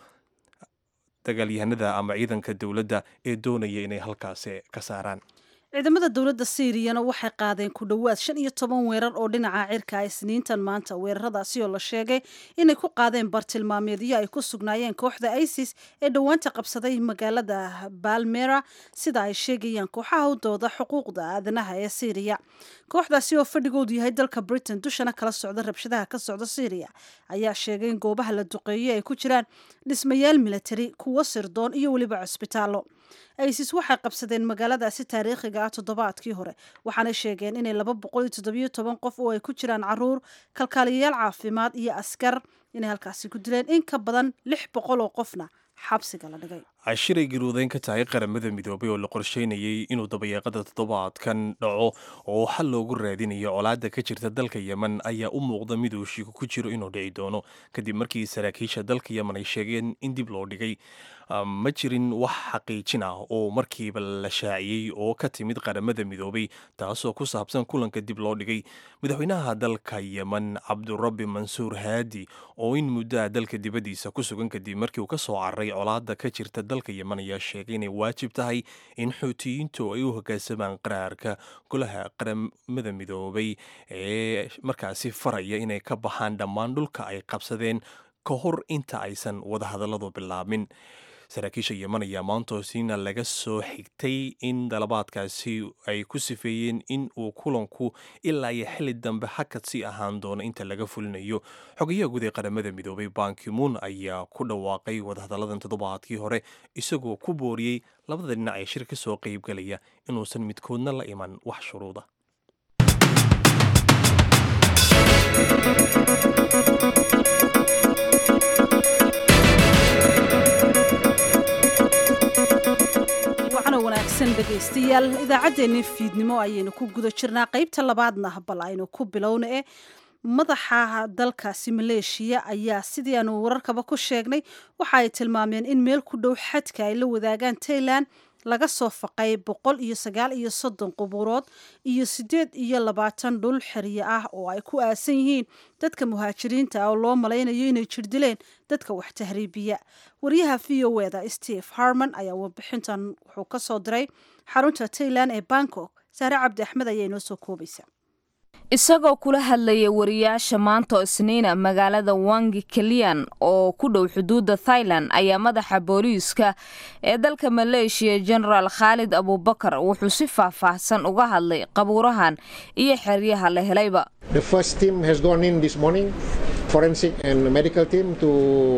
dagaalyahanada ama ciidanka dowladda ee doonaya inay halkaasi ka saaraan ciidamada dowladda siiriyana waxay qaadeen ku dhowaad shan iyo toban weerar oo dhinaca cirka ah isniintan maanta weeraradaasi oo la sheegay inay ku qaadeen bartilmaameedyo ay ku sugnaayeen kooxda isis ee dhowaanta qabsaday magaalada balmera sida ay sheegayaan kooxaha u dooda xuquuqda aadanaha ee siiriya kooxdaasi oo fadhigoodu yahay dalka britain dushana kala socda rabshadaha ka socda siiriya ayaa sheegay in goobaha la duqeeyey ay ku jiraan dhismayaal militari kuwo sirdoon iyo weliba cusbitaallo isis waxay qabsadeen magaaladaasi taariikhiga ah toddobaadkii hore waxaanay sheegeen inay laba boqol iyo toddobiyo toban qof oo ay ku jiraan caruur kalkaaliyayaal caafimaad iyo askar inay halkaasi ku dileen in ka badan lix boqol oo qofna xabsiga la dhigay cashiray garuudeyn ka tahay qaramada midoobay oo la qorsheynayay inuu dabayaaqada toddobaadkan dhaco oo xal loogu raadinayo colaadda ka jirta dalka yemen ayaa u muuqda mid uu shiku ku jiro inuu dhici doono kadib markii saraakiisha dalka yemen ay sheegeen in dib loo dhigay ma jirin wax xaqiijin ah oo markiiba la shaaciyey oo ka timid qaramada midoobay taasoo ku saabsan kulanka dib loo dhigay madaxweynaha dalka yemen cabdurabbi mansuur haadi oo in muddaha dalka dibaddiisa ku sugan kadib markii uu ka soo cararay colaadda ka jirta dalka yemen ayaa sheegay inay waajib tahay in xuutiyiintu ay u hoggaansamaan qaraarka golaha qaramada midoobay ee markaasi faraya inay ka baxaan dhammaan dhulka ay qabsadeen ka hor inta aysan wadahadalladu bilaabmin saraakiisha yemen ayaa maantoosiina laga soo xigtay in dalabaadkaasi ay ku sifeeyeen in uu kulanku ilaa iyo xili dambe hakad sii ahaan doono inta laga fulinayo xogayaha guud ee qaramada midoobay bankimuun ayaa ku dhawaaqay wadahadalladan toddobaadkii hore isagoo ku booriyey labada dhinac ee shir ka soo qaybgalaya inuusan midkoodna la iman wax shuruuda dhegaystayaal idaacaddeenii fiidnimo ayaynu ku guda jirnaa qaybta labaadna bal aynu ku bilowna e madaxa dalkaasi maleeshiya ayaa sidii aanu wararkaba ku sheegnay waxa ay tilmaameen in meel ku dhow xadka ay la wadaagaan tailan laga soo faqay boqol iyo sagaal iyo soddon qubuurood iyo siddeed iyo labaatan dhul xerye ah oo ay ku aasan yihiin dadka muhaajiriinta ah oo loo malaynayo inay jirdileen dadka wax tahriibiya wariyaha v o eda steve harman ayaa warbixintan wuxuu ka soo diray xarunta tailand ee bangkok saare cabdi axmed ayaa inoo soo koobaysa isagoo kula hadlaya wariyaasha maanta isniina magaalada wangi keliyan oo ku dhow xuduudda thailand ayaa madaxa booliiska ee dalka maleeshiya genaraal khaalid abubakar wuxuu si faahfaahsan uga hadlay qabuurahan iyo xeryaha la helayba forensic and medical team to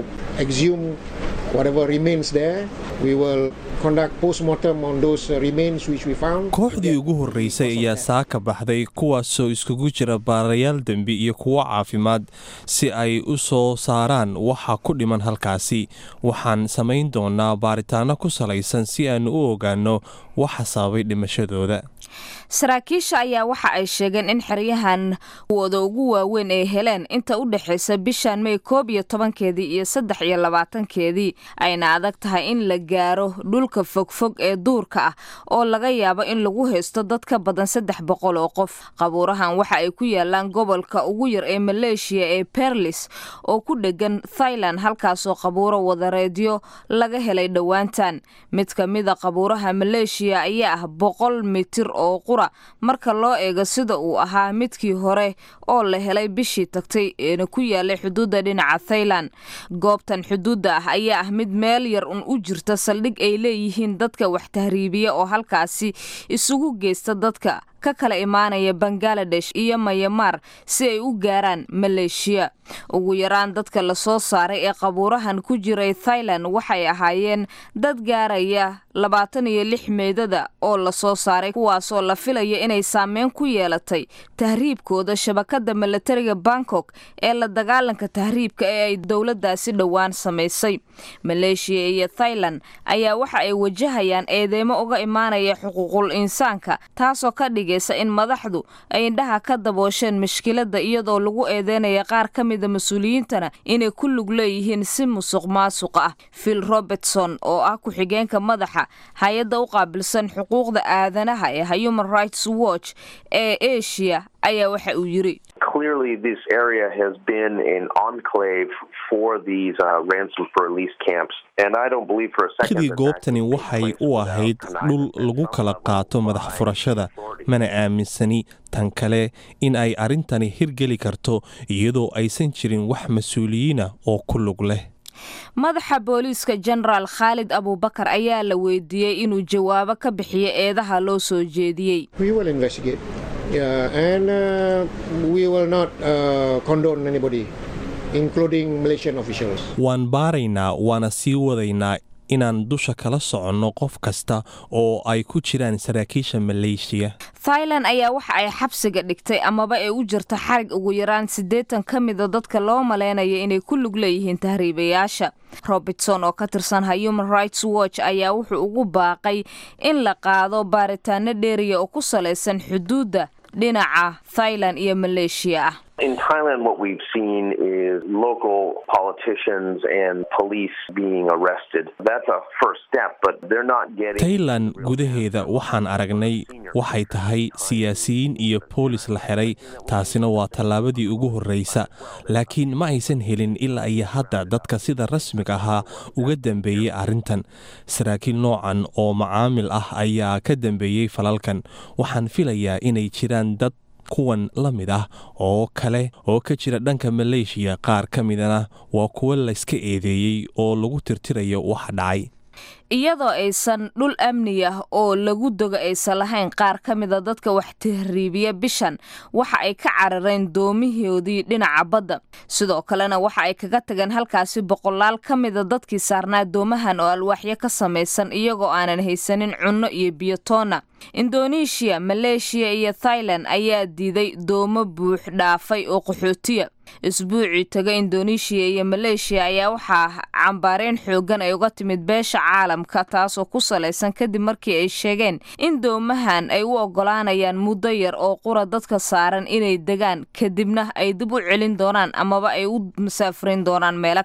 exhume whatever remains there. We will conduct post-mortem on those remains which we found. kooxdii ugu horreysay ayaa saaka baxday kuwaasoo iskugu jira baarayaal dembi iyo kuwo caafimaad si ay u soo saaraan waxa ku dhiman halkaasi waxaan samayn doonaa baaritaano ku salaysan si aan u ogaanno waxa sababay dhimashadooda saraakiisha ayaa waxa ay sheegeen in xeryahan wooda ugu waaweyn ay heleen inta u dhexaysa bishan may koob iyo tobankeedii iyo saddex iyo labaatankeedii ayna adag tahay in la gaaro dhulka fogfog ee duurka ah oo laga yaabo in lagu haysto dad ka badan saddex boqol oo qof qabuurahan waxa ay ku yaalaan gobolka ugu yar ee maleeshiya ee berlis oo ku dhegan thailand halkaasoo qabuuro wadareedyo laga helay dhowaantan mid ka mida qabuuraha maleeshiya ayaa ah boqol mitir oo qura marka loo eego sida uu ahaa midkii hore oo la helay bishii tagtay eena ku yaalay xuduudda dhinaca thailand goobtan xuduudda ah ayaa ah mid meel yar un u jirta saldhig ay leeyihiin dadka wax tahriibiya oo halkaasi isugu geysta dadka ka kala imaanaya bangaladesh iyo mayamaar si ay u gaaraan maleeshiya ugu yaraan dadka lasoo saaray ee qabuurahan ku jiray thailand waxay ahaayeen dad gaaraya labaatan iyo lix meedada oo lasoo saaray kuwaasoo la filaya inay saameyn ku yeelatay tahriibkooda shabakada milatariga bangkok ee la dagaalanka tahriibka ee ay dowladaasi dhowaan samaysay maleeshiya iyo thailand ayaa waxa ay wajahayaan eedeymo uga imaanaya xuquuqul insaanka taasoo ka dhigaysa in madaxdu ay indhaha ka daboosheen mushkiladda iyadoo lagu eedeynaya qaar ka mida mas-uuliyiintana inay ku lug leeyihiin si musuq maasuq ah phil robertson oo ah ku-xigeenka madaxa hay-adda u qaabilsan xuquuqda aadanaha ee human rights watch ee asia ayaa waxa uu yiri Clearly, this area has been an enclave for these uh, ransom for release camps, and I don't believe for a second sidii that goobtani waxay u ahayd dhul lagu kala qaato madax furashada mana aaminsani tan kale in ay arrintani hirgeli karto iyadoo aysan jirin wax mas-uuliyiina oo ku lug leh madaxa booliiska genaraal khaalid abubakar ayaa la weydiiyey inuu jawaabo ka bixiyo eedaha loo soo jeediyey we will investigate. Yeah, and uh, we will not uh, condone anybody, including Malaysian officials. waan baaraynaa waana sii wadaynaa inaan dusha kala soconno qof kasta oo ay ku jiraan saraakiisha maleeshiya thailand ayaa waxa ay xabsiga dhigtay amaba ay u jirta xarig ugu yaraan siddeetan ka mida dadka loo malaynaya inay ku lug leeyihiin tahriibayaasha robertson oo ka tirsan human rights watch ayaa wuxuu ugu baaqay in la qaado baaritaano dheeriya oo ku salaysan xuduudda dhinaca thailand iyo maleeshiya ah In Thailand, what we've seen is local politicians and police being arrested. That's a first step, but they're not getting. tailan gudaheeda waxaan aragnay waxay tahay siyaasiyiin iyo boolis la xiray taasina waa tallaabadii ugu horreysa laakiin ma aysan helin ilaa iyo hadda dadka sida rasmiga ahaa uga dambeeyey arrintan saraakiil noocan oo macaamil ah ayaa ka dambeeyey falalkan waxaan filayaa inay jiraan dad kuwan la mid ah oo kale oo ka jira dhanka maleeshiya qaar ka midana waa kuwo layska eedeeyey oo lagu tirtirayo wax dhacay iyadoo aysan dhul amni ah oo lagu dogo aysan lahayn qaar ka mida dadka wax tahriibiya bishan waxa ay ka carareen doomihoodii dhinaca badda sidoo kalena waxa ay kaga tageen halkaasi boqolaal ka mida dadkii saarnaa doomahan oo alwaaxyo ka samaysan iyagoo aanan haysanin cunno iyo biyotoona indoneeshiya maleeshiya iyo thailand ayaa diiday doomo buux dhaafay oo qaxootiya isbuucii taga indoneeshiya iyo maleeshiya ayaa waxaa cambaareen xoogan ay uga timid beesha caalamka taasoo ku salaysan kadib markii ay sheegeen in doomahan ay u ogolaanayaan muddo yar oo qura dadka saaran inay degaan kadibna ay dib u celin doonaan amaba ay u musaafirin doonaan meelo kale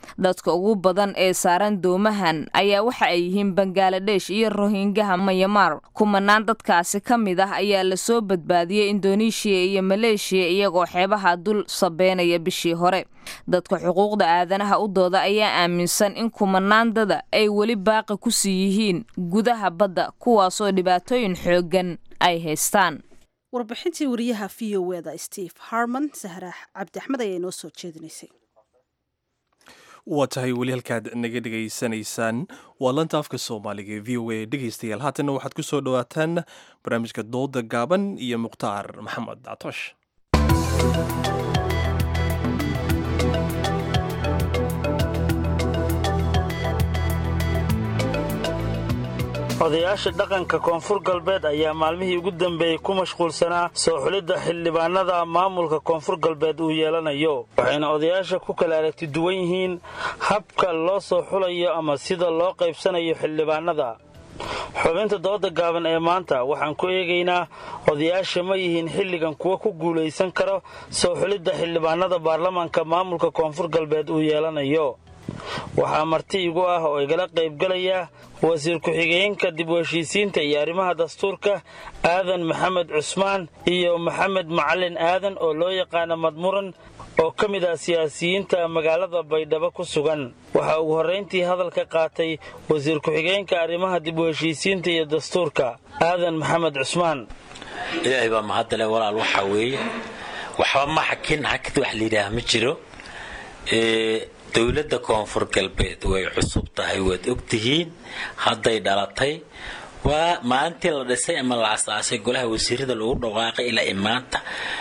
dadka ugu badan ee saaran doomahan ayaa waxa ay yihiin bangaladesh iyo rohingaha mayamar kumanaan dadkaasi ka mid ah ayaa lasoo badbaadiyey indoneeshiya iyo maleeshiya iyagoo xeebaha dul sabeynaya bishii hore dadka xuquuqda aadanaha u dooda ayaa aaminsan in kumanaandada ay weli baaqi ku sii yihiin gudaha badda kuwaasoo dhibaatooyin xooggan ay haystaan warbixintii wariyaha v o eda steve harman sahrax cabdi axmed ayaa inoo soo jeedinaysay waa tahay weli halkaad naga dhegaysanaysaan waa lanta afka soomaaliga ee v o a dhegaystayaal haatanna waxaad ku soo dhowaataan barnaamijka dooda gaaban iyo mukhtaar maxamed dactoosh odayaasha dhaqanka koonfur galbeed ayaa maalmihii ugu dambeeyey ku mashquulsanaa soo xulidda xildhibaanada maamulka koonfur galbeed uu yeelanayo waxayna odayaasha ku kala aragti duwan yihiin habka loo soo xulayo ama sida loo qaybsanayo xildhibaanada xubinta dooda gaaban ee maanta waxaan ku eegaynaa odayaasha ma yihiin xilligan kuwa ku guulaysan karo soo xulidda xildhibaanada baarlamaanka maamulka koonfur galbeed uu yeelanayo waxaa marti igu ah oo igala qaybgalaya wasiir ku-xigeenka dib u heshiisiinta iyo arrimaha dastuurka aadan maxamed cusmaan iyo maxamed macalin aadan oo loo yaqaana madmuran oo ka mid ah siyaasiyiinta magaalada baydhabo ku sugan waxaa ugu horrayntii hadalka qaatay wasiir ku-xigeenka arrimaha dib u heshiisiinta iyo dastuurka aadan maxamed cusmaan ilaahay baa mahadale walaal waxaa weeye waxba ma xakin xakid wax layidhaah ma jiro dowladda koonfur galbeed way cusub tahay waad ogtihiin hadday dhalatay waa maalintii la dhisay ama la asaasay golaha wasiirada lagu dhawaaqay ilaa imaanta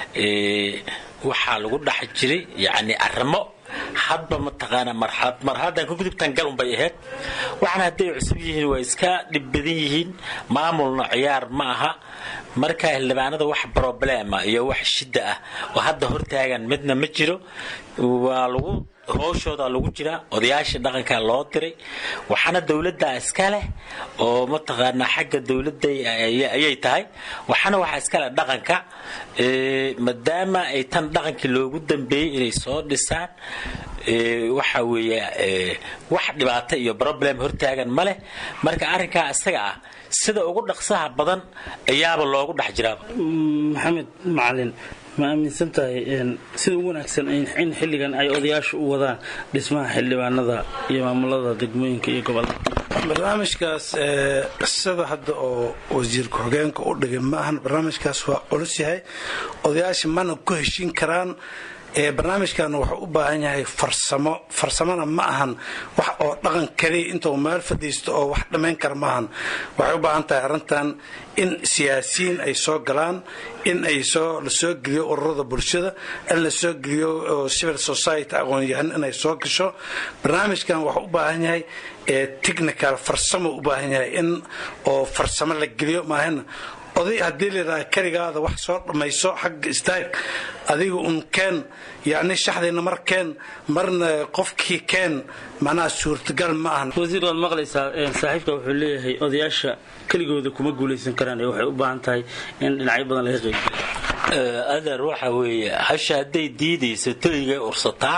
waxaa lagu dhex jiray yacni arrimo hadba mataqaanaa marxalad marxaladan ka gudubtan gal unbay ahayd waxaana hadday cusub yihiin waa iska dhib badan yihiin maamulna ciyaar ma aha marka xildhibaanada wax broblema iyo wax shidda ah oo hadda hortaagan midna ma jiro waa lagu howshooda lagu jiraa odayaasha dhaqanka loo diray waxaana dowladda iska leh oo mataqaanaa xagga dowladda ayay tahay waxaana waxaa iska leh dhaqanka maadaama ay tan dhaqankii loogu dambeeyey inay soo dhisaan waxa weeye wax dhibaato iyo problem hortaagan ma leh marka arrinkaa isaga ah sida ugu dhaqsaha badan ayaaba loogu dhex jiraaba maxamed macalin ma aaminsan tahay sida ugu wanaagsan in xilligan ay odayaashu u wadaan dhismaha xildhibaanada iyo maamulada degmooyinka iyo gobolada barnaamijkaas sida hadda oo wasiir ku-xigeenka u dhigay ma ahan barnaamijkaas waa culus yahay odayaasha mana ku heshiin karaan barnaamijkan wuxuu u baahan yahay farsamo farsamona ma ahan wax oo dhaqan kaliya intuu meel fadhiisto oo wax dhammayn kara ma ahan waxay u baahan tahay arrintan in siyaasiyiin ay soo galaan in ay soo la soo geliyo ururada bulshada in la soo geliyo civil society aqoon-yahan inay soo gasho barnaamijkan wuxuu u baahan yahay technical farsamo u baahan yahay in oo farsamo la geliyo maahana oday haddii layidhaha keligaada wax soo dhammayso xagga istaag adiga un keen yacni shaxdayna mar keen marna qofkii keen macnaha suurtagal ma ahan wasiir waad maqlaysaa saaxiibka wuxuu leeyahay odayaasha keligooda kuma guulaysan karaan ee waxay u baahan tahay in dhinacyo badan laga qeybgeliyo adeer waxa weeye hasha hadday diidayso toygay ursataa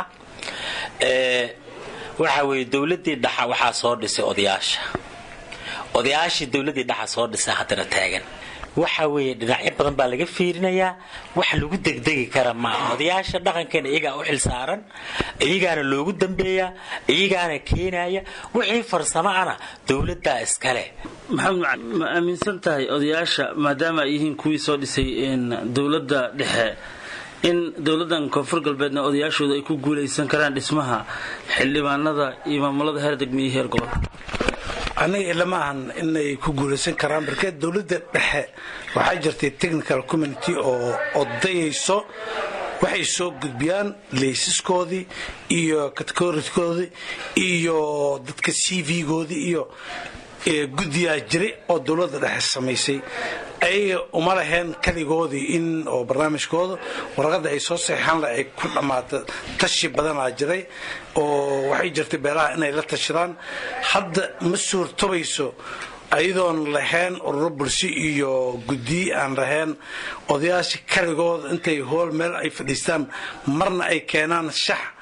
waxa weeye dowladdii dhaxa waxaa soo dhisay odayaasha odayaashii dowladdii dhaxa soo dhisay haddana taagan waxa weeye dhinacyo badan baa laga fiirinayaa wax lagu degdegi kara maaha odayaasha dhaqankeena iyagaa u xil saaran iyagaana loogu dambeeyaa iyagaana keenaya wixii farsamo ana dowladdaa iskale maxamed ma aaminsan tahay odayaasha maadaama ay yihiin kuwii soo dhisay dowladda dhexe in dowladdan koonfur galbeedna odayaashooda ay ku guulaysan karaan dhismaha xildhibaanada iyo maamulada heer degme iyo heer gobol aniga ilama ahan inay ku guulaysan karaan markee dowladda dhexe waxaa jirtay technical community oo odayayso waxay soo gudbiyaan laysaskoodii iyo categorikoodii iyo dadka c v-goodii iyo guddiyaa jiray oo dowladda dhexe samaysay ayaga uma laheen kaligoodii in oo barnaamijkooda warqadda ay soo saxeixaan le ay ku dhammaato tashi badanaa jiray oo waxay jirtay beelaha inay la tashadaan hadda ma suurtobayso ayadoon lahayn ururo bulsho iyo guddiyi aan lahayn odayaasha kaligooda intay hool meel ay fadhiistaan marna ay keenaan shax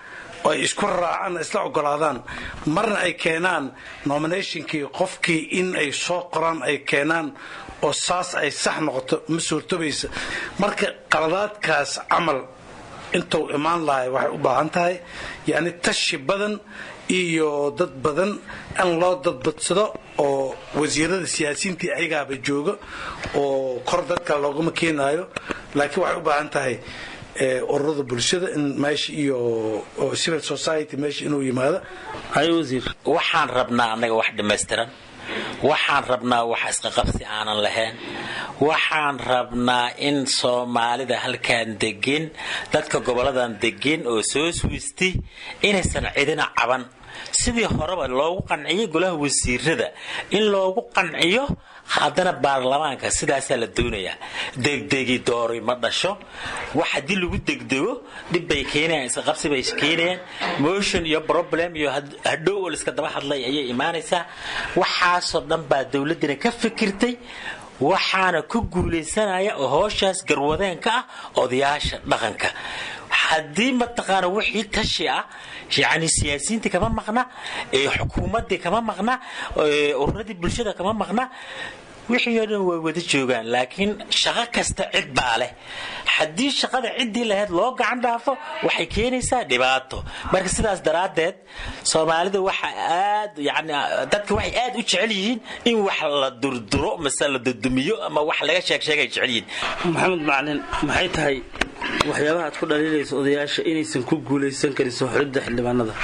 oo ay isku raacaan isla ogolaadaan marna ay keenaan nominationkii qofkii in ay soo qoraan ay keenaan oo saas ay sax noqoto ma suurtobaysa marka qaladaadkaas camal intuu imaan lahay waxay u baahan tahay yacni tashi badan iyo dad badan in loo dadbadsado oo wasiirada siyaasiyiintii ayagaaba jooga oo kor dadka loogama keenaayo laakiin waxay u baahan tahay ururada bulshada in meesha iyo civil society meesha inuu yimaado hay wasiir waxaan rabnaa annaga wax dhammaystiran waxaan rabnaa wax isqaqabsi aanan lahayn waxaan rabnaa in soomaalida halkan degin dadka goboladan degin oo soo swisti inaysan cidina caban sidii horeba loogu qanciyo golaha wasiirada in loogu qanciyo haddana baarlamaanka sidaasaa la doonayaa degdegi doori ma dhasho wax haddii lagu degdego dhib bay keenayaan isqaqabsi bay keenayaan motion iyo problem iyo hadhow oo laiska daba hadlay ayay imaanaysaa waxaasoo dhan baa dowladdina ka fikirtay waxaana ku guulaysanaya oo hooshaas garwadeenka ah odayaasha dhaqanka haddii mataqaana wixii tashi ah yani siyaasiyiintii kama maqna xukuumaddii kama maqna ururadii bulshada kama maqna wixii oo dhan way wada joogaan laakiin shaqo kasta cid baa leh haddii shaqada ciddii lahayd loo gacan dhaafo waxay keenaysaa dhibaato marka sidaas daraaddeed soomaalida waxa aad yani dadka waxay aad u jecel yihiin in wax la durduro mase la dudumiyo ama wax laga sheeg sheegay jecel yihiin maxamed macalin maxay tahay waxyaabaha aad ku dhaliilayso odayaasha inaysan ku guulaysan karin soo xulidda xildhibaanada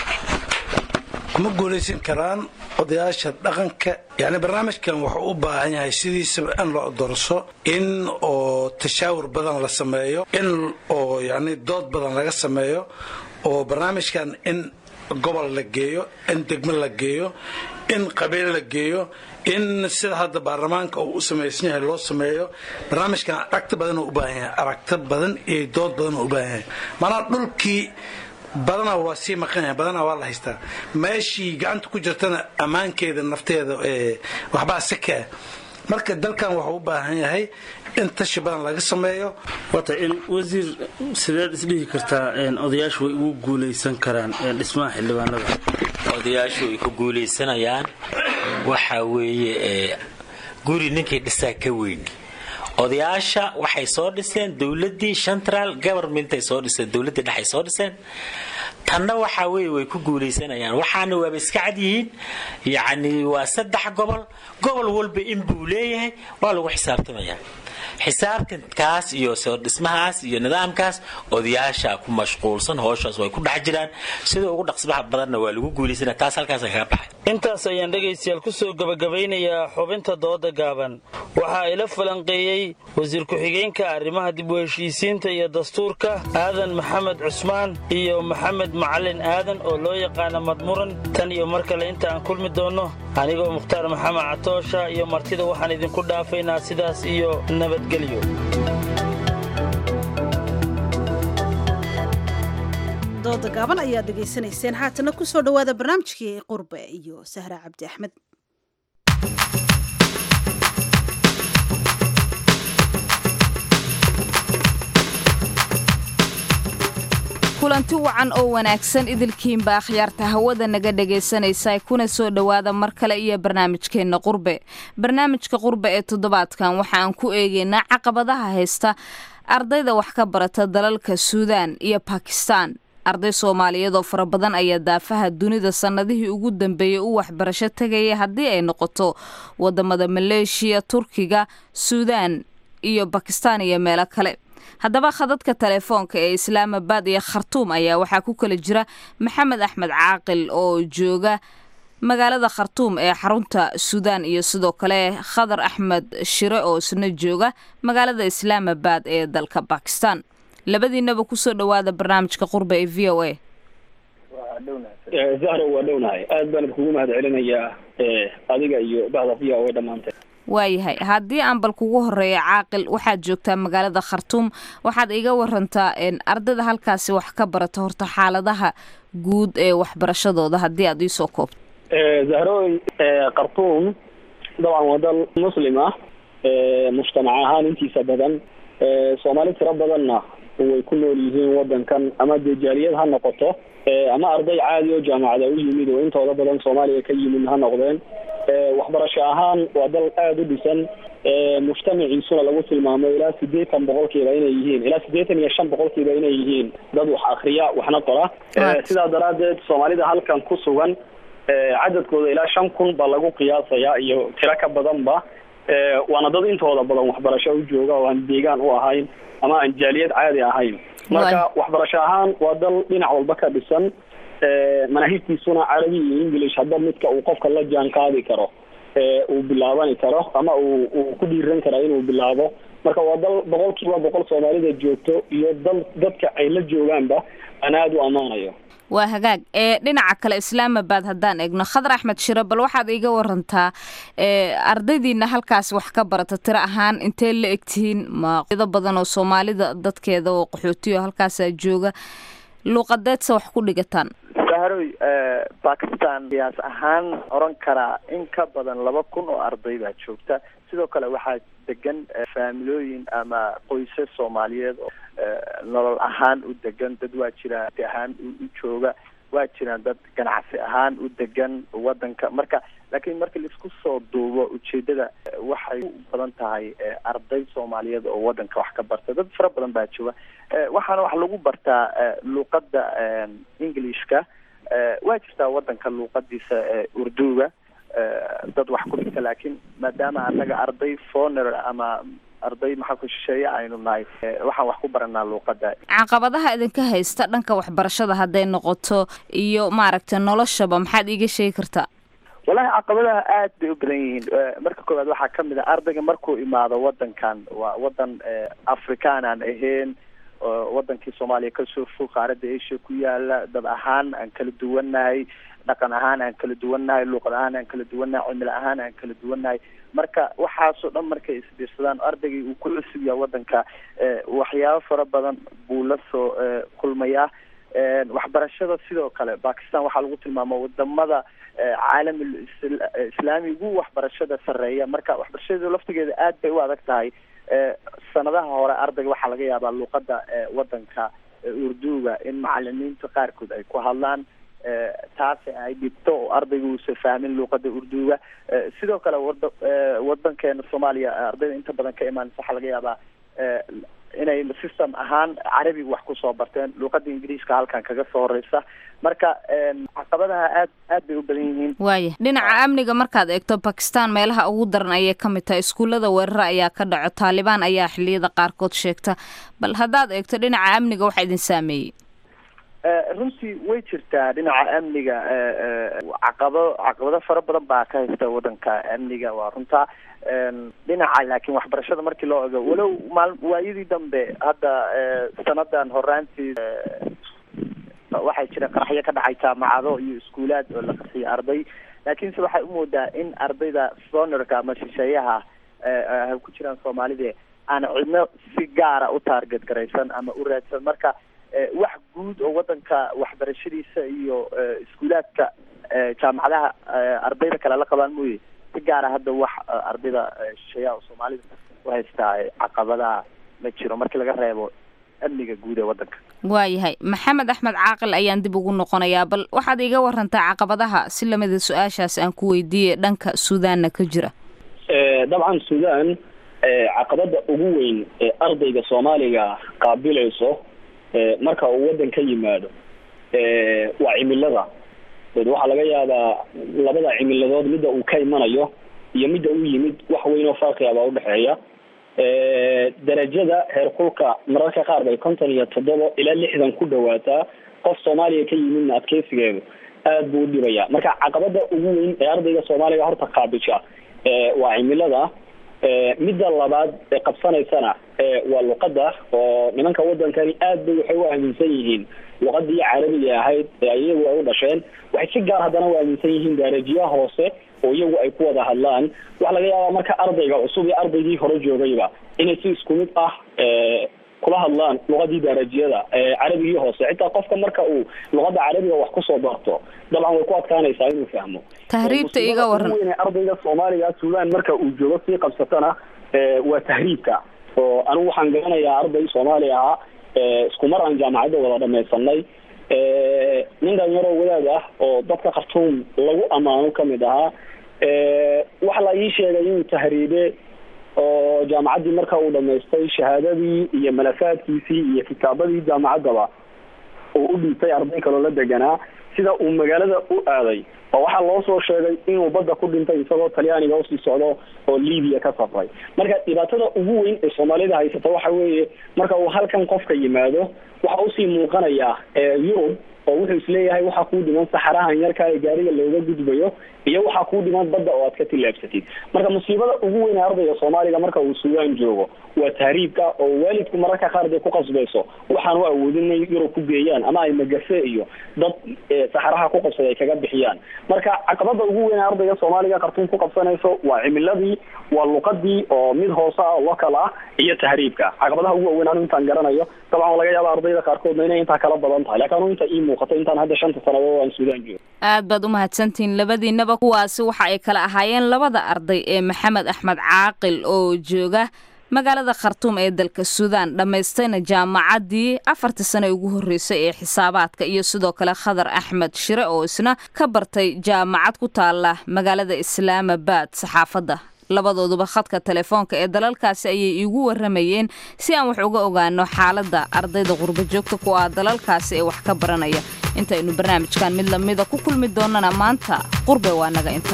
ma guulaysan karaan odayaasha dhaqanka yani barnaamijkan wuxuu u baahan yahay sidiisaba in loo dorso in oo tashaawur badan la sameeyo in oo yani dood badan laga sameeyo oo barnaamijkan in gobol la geeyo in degmo la geeyo in qabiil la geeyo in sida hadda baarlamaanka uu u samaysan yahay loo sameeyo barnaamijkan aragti badan u baahan yahay aragti badan iyo dood badan u baahan yahay maanaa dhulkii badana waa sii maqan yahay badana waa la haystaa meeshii gacanta ku jirtana ammaankeeda nafteeda waxbaa sakaa marka dalkan wuxuu u baahan yahay in tashi badan laga sameeyo wata in wasiir sideed isdhihi kartaa odayaashu way ugu guulaysan karaan dhismaha xildhibaanada odayaashu way ku guulaysanayaan waxa weeye guri ninkii dhisaa ka weyn odayaasha waxay soo dhiseen dowladii central governmentay soo dhiseen dowladii dhexay soo dhiseen tanna waxaa weeye way ku guulaysanayaan waxaana waaba iska cad yihiin yacni waa saddex gobol gobol walba in buu leeyahay waa lagu xisaabtamayaa xisaabtankaas iyo soo dhismahaas iyo nidaamkaas odayaasha ku mashquulsan hooshaas way ku dhex jiraan sida ugu dhaqsbaha badanna waa lagu guulaysanaya taas halkaasa kaga baxay intaas ayaan dhegaystayaal ku soo gebagabeynayaa xubinta dooda gaaban waxaa ila falanqeeyey wasiir ku-xigeenka arrimaha dib u heshiisiinta iyo dastuurka aadan maxamed cusmaan iyo maxamed macalin aadan oo loo yaqaana madmuran tan iyo mar kale inta aan kulmi doonno anigoo mukhtaar maxamed catoosha iyo martida waxaan idinku dhaafaynaa sidaas iyo nabadgelyo dooda gaaban ayaad dhegaysanayseen haatana ku soo dhowaada barnaamijkii qurbe iyo sahra cabdi axmed kulanti wacan oo wanaagsan idilkiinba akhyaarta hawada naga dhegaysanaysa kuna soo dhowaada mar kale iyo barnaamijkeenna qurbe barnaamijka qurbe ee toddobaadkan waxa aan ku eegaynaa caqabadaha haysta ardayda wax ka barata dalalka suudaan iyo bakistan arday soomaaliyeed oo fara badan ayaa daafaha dunida sannadihii ugu dambeeyey u waxbarasho tegaya haddii ay noqoto wadamada maleeshiya turkiga suudaan iyo bakistan iyo meelo kale haddaba khadadka telefoonka ee islaamabad iyo khartuum ayaa waxaa ku kala jira maxamed axmed caaqil oo jooga magaalada khartuum ee xarunta suudaan iyo sidoo kale khadar axmed shire oo isna jooga magaalada islaamabad ee dalka bakistan labadiinaba kusoo dhowaada barnaamijka qurba ee v o a zahra waa dhownahay aad baan kugu mahad celinayaa adiga iyo bahda v o a dhammaanteed waayahay haddii aan bal kugu horeeya caaqil waxaad joogtaa magaalada khartuum waxaad iga warantaa ardayda halkaasi wax ka barata horta xaaladaha guud ee waxbarashadooda haddii aad iisoo koobto zahroy khartuum dabcan waa dal muslim ah mujtamac ahaan intiisa badan soomaali tiro badanna way ku nool yihiin wadankan ama dee jaaliyad ha noqoto ama arday caadi oo jaamacada u yimid oo intooda badan soomaaliya ka yimid ha noqdeen waxbarasho ahaan waa dal aada u dhisan mujtamaciisuna lagu tilmaamo ilaa sideetan boqolkiiba inay yihiin ilaa sideetan iyo shan boqolkiiba inay yihiin dad wax akriya waxna qora sidaa daraadeed soomaalida halkan ku sugan cadadkooda ilaa shan kun ba lagu qiyaasayaa iyo tiro ka badanba waana dad intooda badan waxbarasho u jooga oo aan deegaan u ahayn ama aan jaaliyad caadi ahayn marka waxbarasho ahaan waa dal dhinac walba ka dhisan manaahibtiisuna carabi iyo english hadba midka uu qofka la jaan qaadi karo uu bilaabani karo ama uu uu ku dhiiran kara inuu bilaabo marka waa dal boqol kiiba boqol soomaalida joogto iyo dal dadka ay la joogaanba aan aada u ammaanayo waa hagaag ee dhinaca kale islaamabad haddaan eegno khadar axmed shiro bal waxaad iiga warantaa ardaydiina halkaas wax ka barata tiro ahaan intee la egtihiin maqdo badan oo soomaalida dadkeeda oo qaxootiyo halkaasaa jooga luuqadeedse wax ku dhigataan sahroy bakistan qiyaas ahaan oran karaa in ka badan laba kun oo arday baa joogta sidoo kale waxaa degan faamilooyin ama qoysas soomaaliyeed oo nolol ahaan u degan dad waa jiraan ahaan u jooga waa jiraan dad ganacsi ahaan u degan wadanka marka laakiin marka laisku soo duubo ujeedada waxay u badan tahay arday soomaaliyeed oo wadanka wax ka barta dad fara badan baa jooga waxaana wax lagu bartaa luuqada englishka waa jirtaa wadanka luuqadiisa urduga dad wax ku dhigta laakiin maadaama anaga arday foner ama arday maxaa ku shisheeye aynu nahay waxaan wax ku baranaa luuqada caqabadaha idinka haysta dhanka waxbarashada hadday noqoto iyo maaragtay noloshaba maxaad iiga sheegi kartaa wallahi caqabadaha aad bay u badan yihiin marka koowaad waxaa kamid a ardayga markuu imaado wadankan waa wadan afrikaan aan ahayn wadankii soomaaliya kasoo fog qaaradda asia ku yaala dad ahaan aan kala duwannahay dhaqan ahaan aan kala duwannahay luuqad ahaan aan kala duwannahay cimilo ahaan aan kala duwannahay marka waxaasoo dhan markay isbiirsadaan ardaygii uu ku cusub yahay wadanka waxyaabo fara badan buu la soo kulmayaa waxbarashada sidoo kale bakistan waxaa lagu tilmaama wadamada caalamul islaami ugu waxbarashada sareeya marka waxbarashada laftigeeda aad bay u adag tahay sanadaha hore ardayga waxaa laga yaabaa luuqada wadanka urduga in macalimiinta qaarkood ay ku hadlaan taasi ay dhibto oo ardayga uusa fahmin luuqada urduga sidoo kale wada wadankeena soomaaliya ardayda inta badan ka imaanaysa waxaa laga yaabaa inay system ahaan carabiga wax kusoo barteen luuqada ingiriiska halkan kaga soo horeysa marka caqabadaha aad aad bay u badan yihiin waaya dhinaca amniga markaad eegto bakistan meelaha ugu daran ayay ka mid tahay iskuullada weerara ayaa ka dhaco taalibaan ayaa xiliyada qaarkood sheegta bal haddaad eegto dhinaca amniga waxa idin saameeyey runtii way jirtaa dhinaca amniga caqabo caqabado fara badan baa ka haysta wadanka amniga waa runtaa dhinaca laakiin waxbarashada markii loo ego walow maal waayadii dambe hadda sanadan horaantii waxay jireen qaraxyo ka dhacay jaamacado iyo iskuulaad oo la qarxiyay arday laakiinse waxay umoodaa in ardayda sonerka ama shisheeyaha ay ku jiraan soomaalida aan cidno si gaara u taarget garaysan ama u raadsan marka wax guud oo wadanka waxbarashadiisa iyo iskuulaadka jaamacadaha ardayda kale la qabaan mooye si gaara hadda wax ardayda shisheeyaha oo soomaalida u haystaa caqabadaha ma jiro markii laga reebo amniga guud ee wadanka waayahay maxamed axmed caaqil ayaan dib ugu noqonayaa bal waxaad iiga warantaa caqabadaha si lamida su-aashaas aan ku weydiiyey dhanka suudaanna ka jira dabcan suudaan caqabada ugu weyn ee ardayga soomaaliga qaabilayso marka uu wadan ka yimaado waa cimilada waxaa laga yaabaa labada cimiladood midda uu ka imanayo iyo midda u yimid wax weyn oo farqiga baa udhexeeya darajada heerkulka mararka qaar bay konton iyo toddoba ilaa lixdan ku dhawaataa qof soomaaliya ka yimidna adkeysigeedu aad buu udhibaya marka caqabada ugu weyn ee ardayga soomaaliga horta qaabisha waa cimilada midda labaad ee qabsanaysana waa luqada oo nimanka wadankani aad bay waxay u aaminsan yihiin luqadii carabiga ahayd ee iyagu ay u dhasheen waxay si gaar haddana u aaminsan yihiin daarajiya hoose oo iyagu ay ku wada hadlaan waxa laga yaabaa marka ardayga cusub iyo ardaygii hore joogayba inay si isku mid ah kula hadlaan luqadii daarajiyada carabigii hoose xitaa qofka marka uu luqada carabiga wax kusoo barto dabcan way ku adkaanaysaa inuu fahmo tahriibta iga waran weyn ardayga soomaaliga suudaan marka uu joogo sii qabsatana waa tahriibka oo anigu waxaan garanayaa arday soomaali ahaa isku mar aan jaamacadda wada dhamaysanay nin dhalinyaro wadaad ah oo dadka khartuum lagu ammaano kamid ahaa waxa la ii sheegay inuu tahriibe oo jaamacaddii marka uu dhamaystay shahaadadii iyo malafaadkiisii iyo kitaabadii jaamacaddaba uu u dhiibtay arday kaloo la deganaa sida uu magaalada u aaday oo waxaa loo soo sheegay inuu badda ku dhintay isagoo talyaaniga usii socdo oo libiya ka safray marka dhibaatada ugu weyn ee soomaalida haysata waxa weeye marka uu halkan qofka yimaado waxa usii muuqanaya yurub oo wuxuu isleeyahay waxaa kuu dhiman saxarahan yarka ee gaariga looga gudbayo iyo waxaa kuu dhiman badda oo aad ka tillaabsatid marka musiibada ugu weyn ee ardayga soomaaliga marka uu suudaan joogo waa tahriibka oo waalidku mararka qaar day ku qasbayso waxaan u awoodin inay yurub ku geeyaan ama ay magafe iyo dad saxaraha ku qabsada ay kaga bixiyaan marka caqabada ugu weyn ee ardayga soomaaliga khartuum ku qabsanayso waa cimiladii waa luqadii oo mid hoose ah oo local ah iyo tahriibka caqabadaha ugu waaweyn anu intaan garanayo dabcan laga yaaba ardayda qaarkoodna inay intaa kala badan tahay laakiin anu inta ii muuqato intaan hadda shanta sanadood aan suudaan joogo aad baad u mahadsantihiin labadiinaba kuwaasi waxa ay kala ahaayeen labada arday ee maxamed axmed caaqil oo jooga magaalada khartuum ee dalka suudaan dhammaystayna jaamacaddii afartii sane ugu horreysay ee xisaabaadka iyo sidoo kale khadar axmed shire oo isna ka bartay jaamacad ku taala magaalada islaamabad saxaafadda labadooduba khadka telefoonka ee dalalkaasi ayay iigu waramayeen si aan wax uga ogaano xaaladda ardayda qurbo joogta ku ah dalalkaasi ee wax ka baranaya intaynu barnaamijkan mid lamida ku kulmi doonana maanta qurbe waa naga inta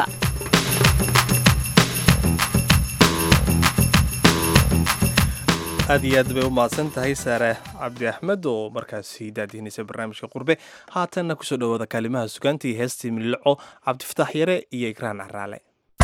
aad iyo aad bay u mahadsan tahay saare cabdi axmed oo markaasi daadihinaysa barnaamijka qurbe haatanna kusoo dhawaada kaalimaha sugaanta iyo heestii milico cabdifataax yare iyo ikraan caraale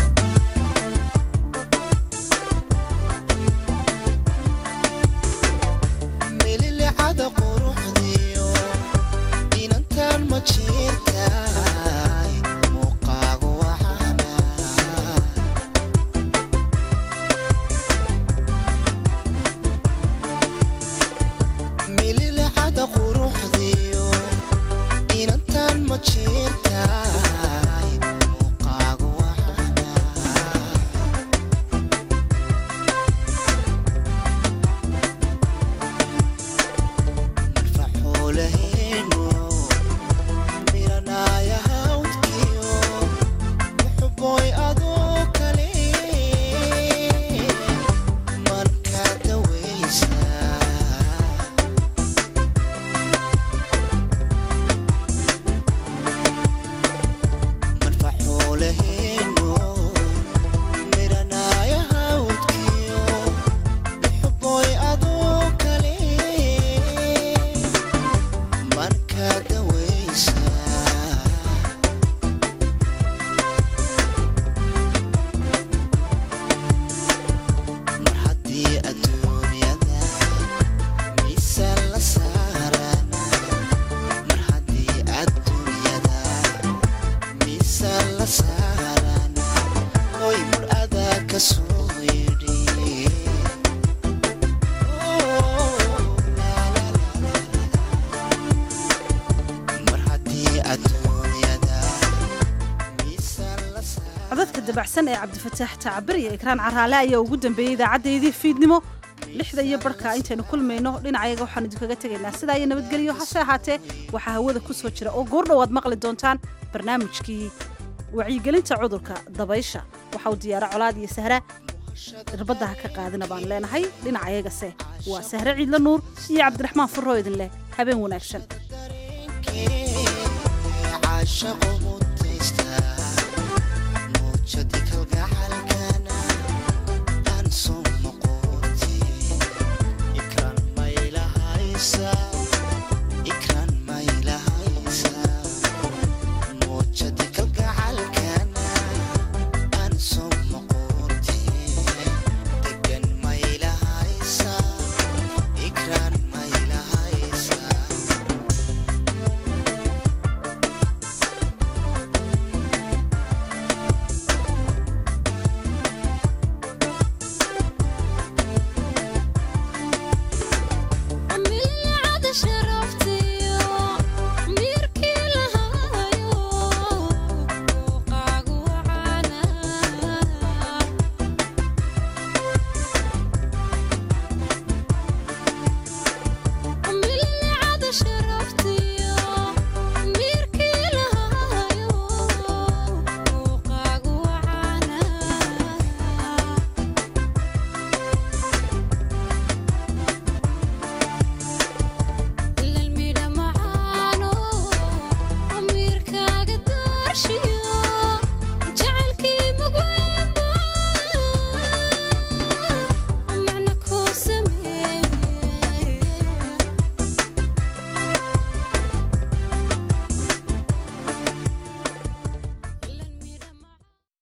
codadka dabacsan ee cabdifataax tacabir iyo ikraan caraale ayaa ugu dambeeyey idaacadeydii fiidnimo lixda iyo barhka intaynu kulmayno dhinacayaga waxaanu idinkaga tegaynaa sidaa iyo nabadgelyo hase ahaatee waxaa hawada ku soo jira oo goordhowaad maqli doontaan barnaamijkii wacyigelinta cudurka dabaysha waxa uu diyaara colaad iyo sahra irbadda ha ka qaadina baan leenahay dhinacayagase waa sahre ciidla nuur iyo cabdiraxmaan furro idin leh habeen wanaagsan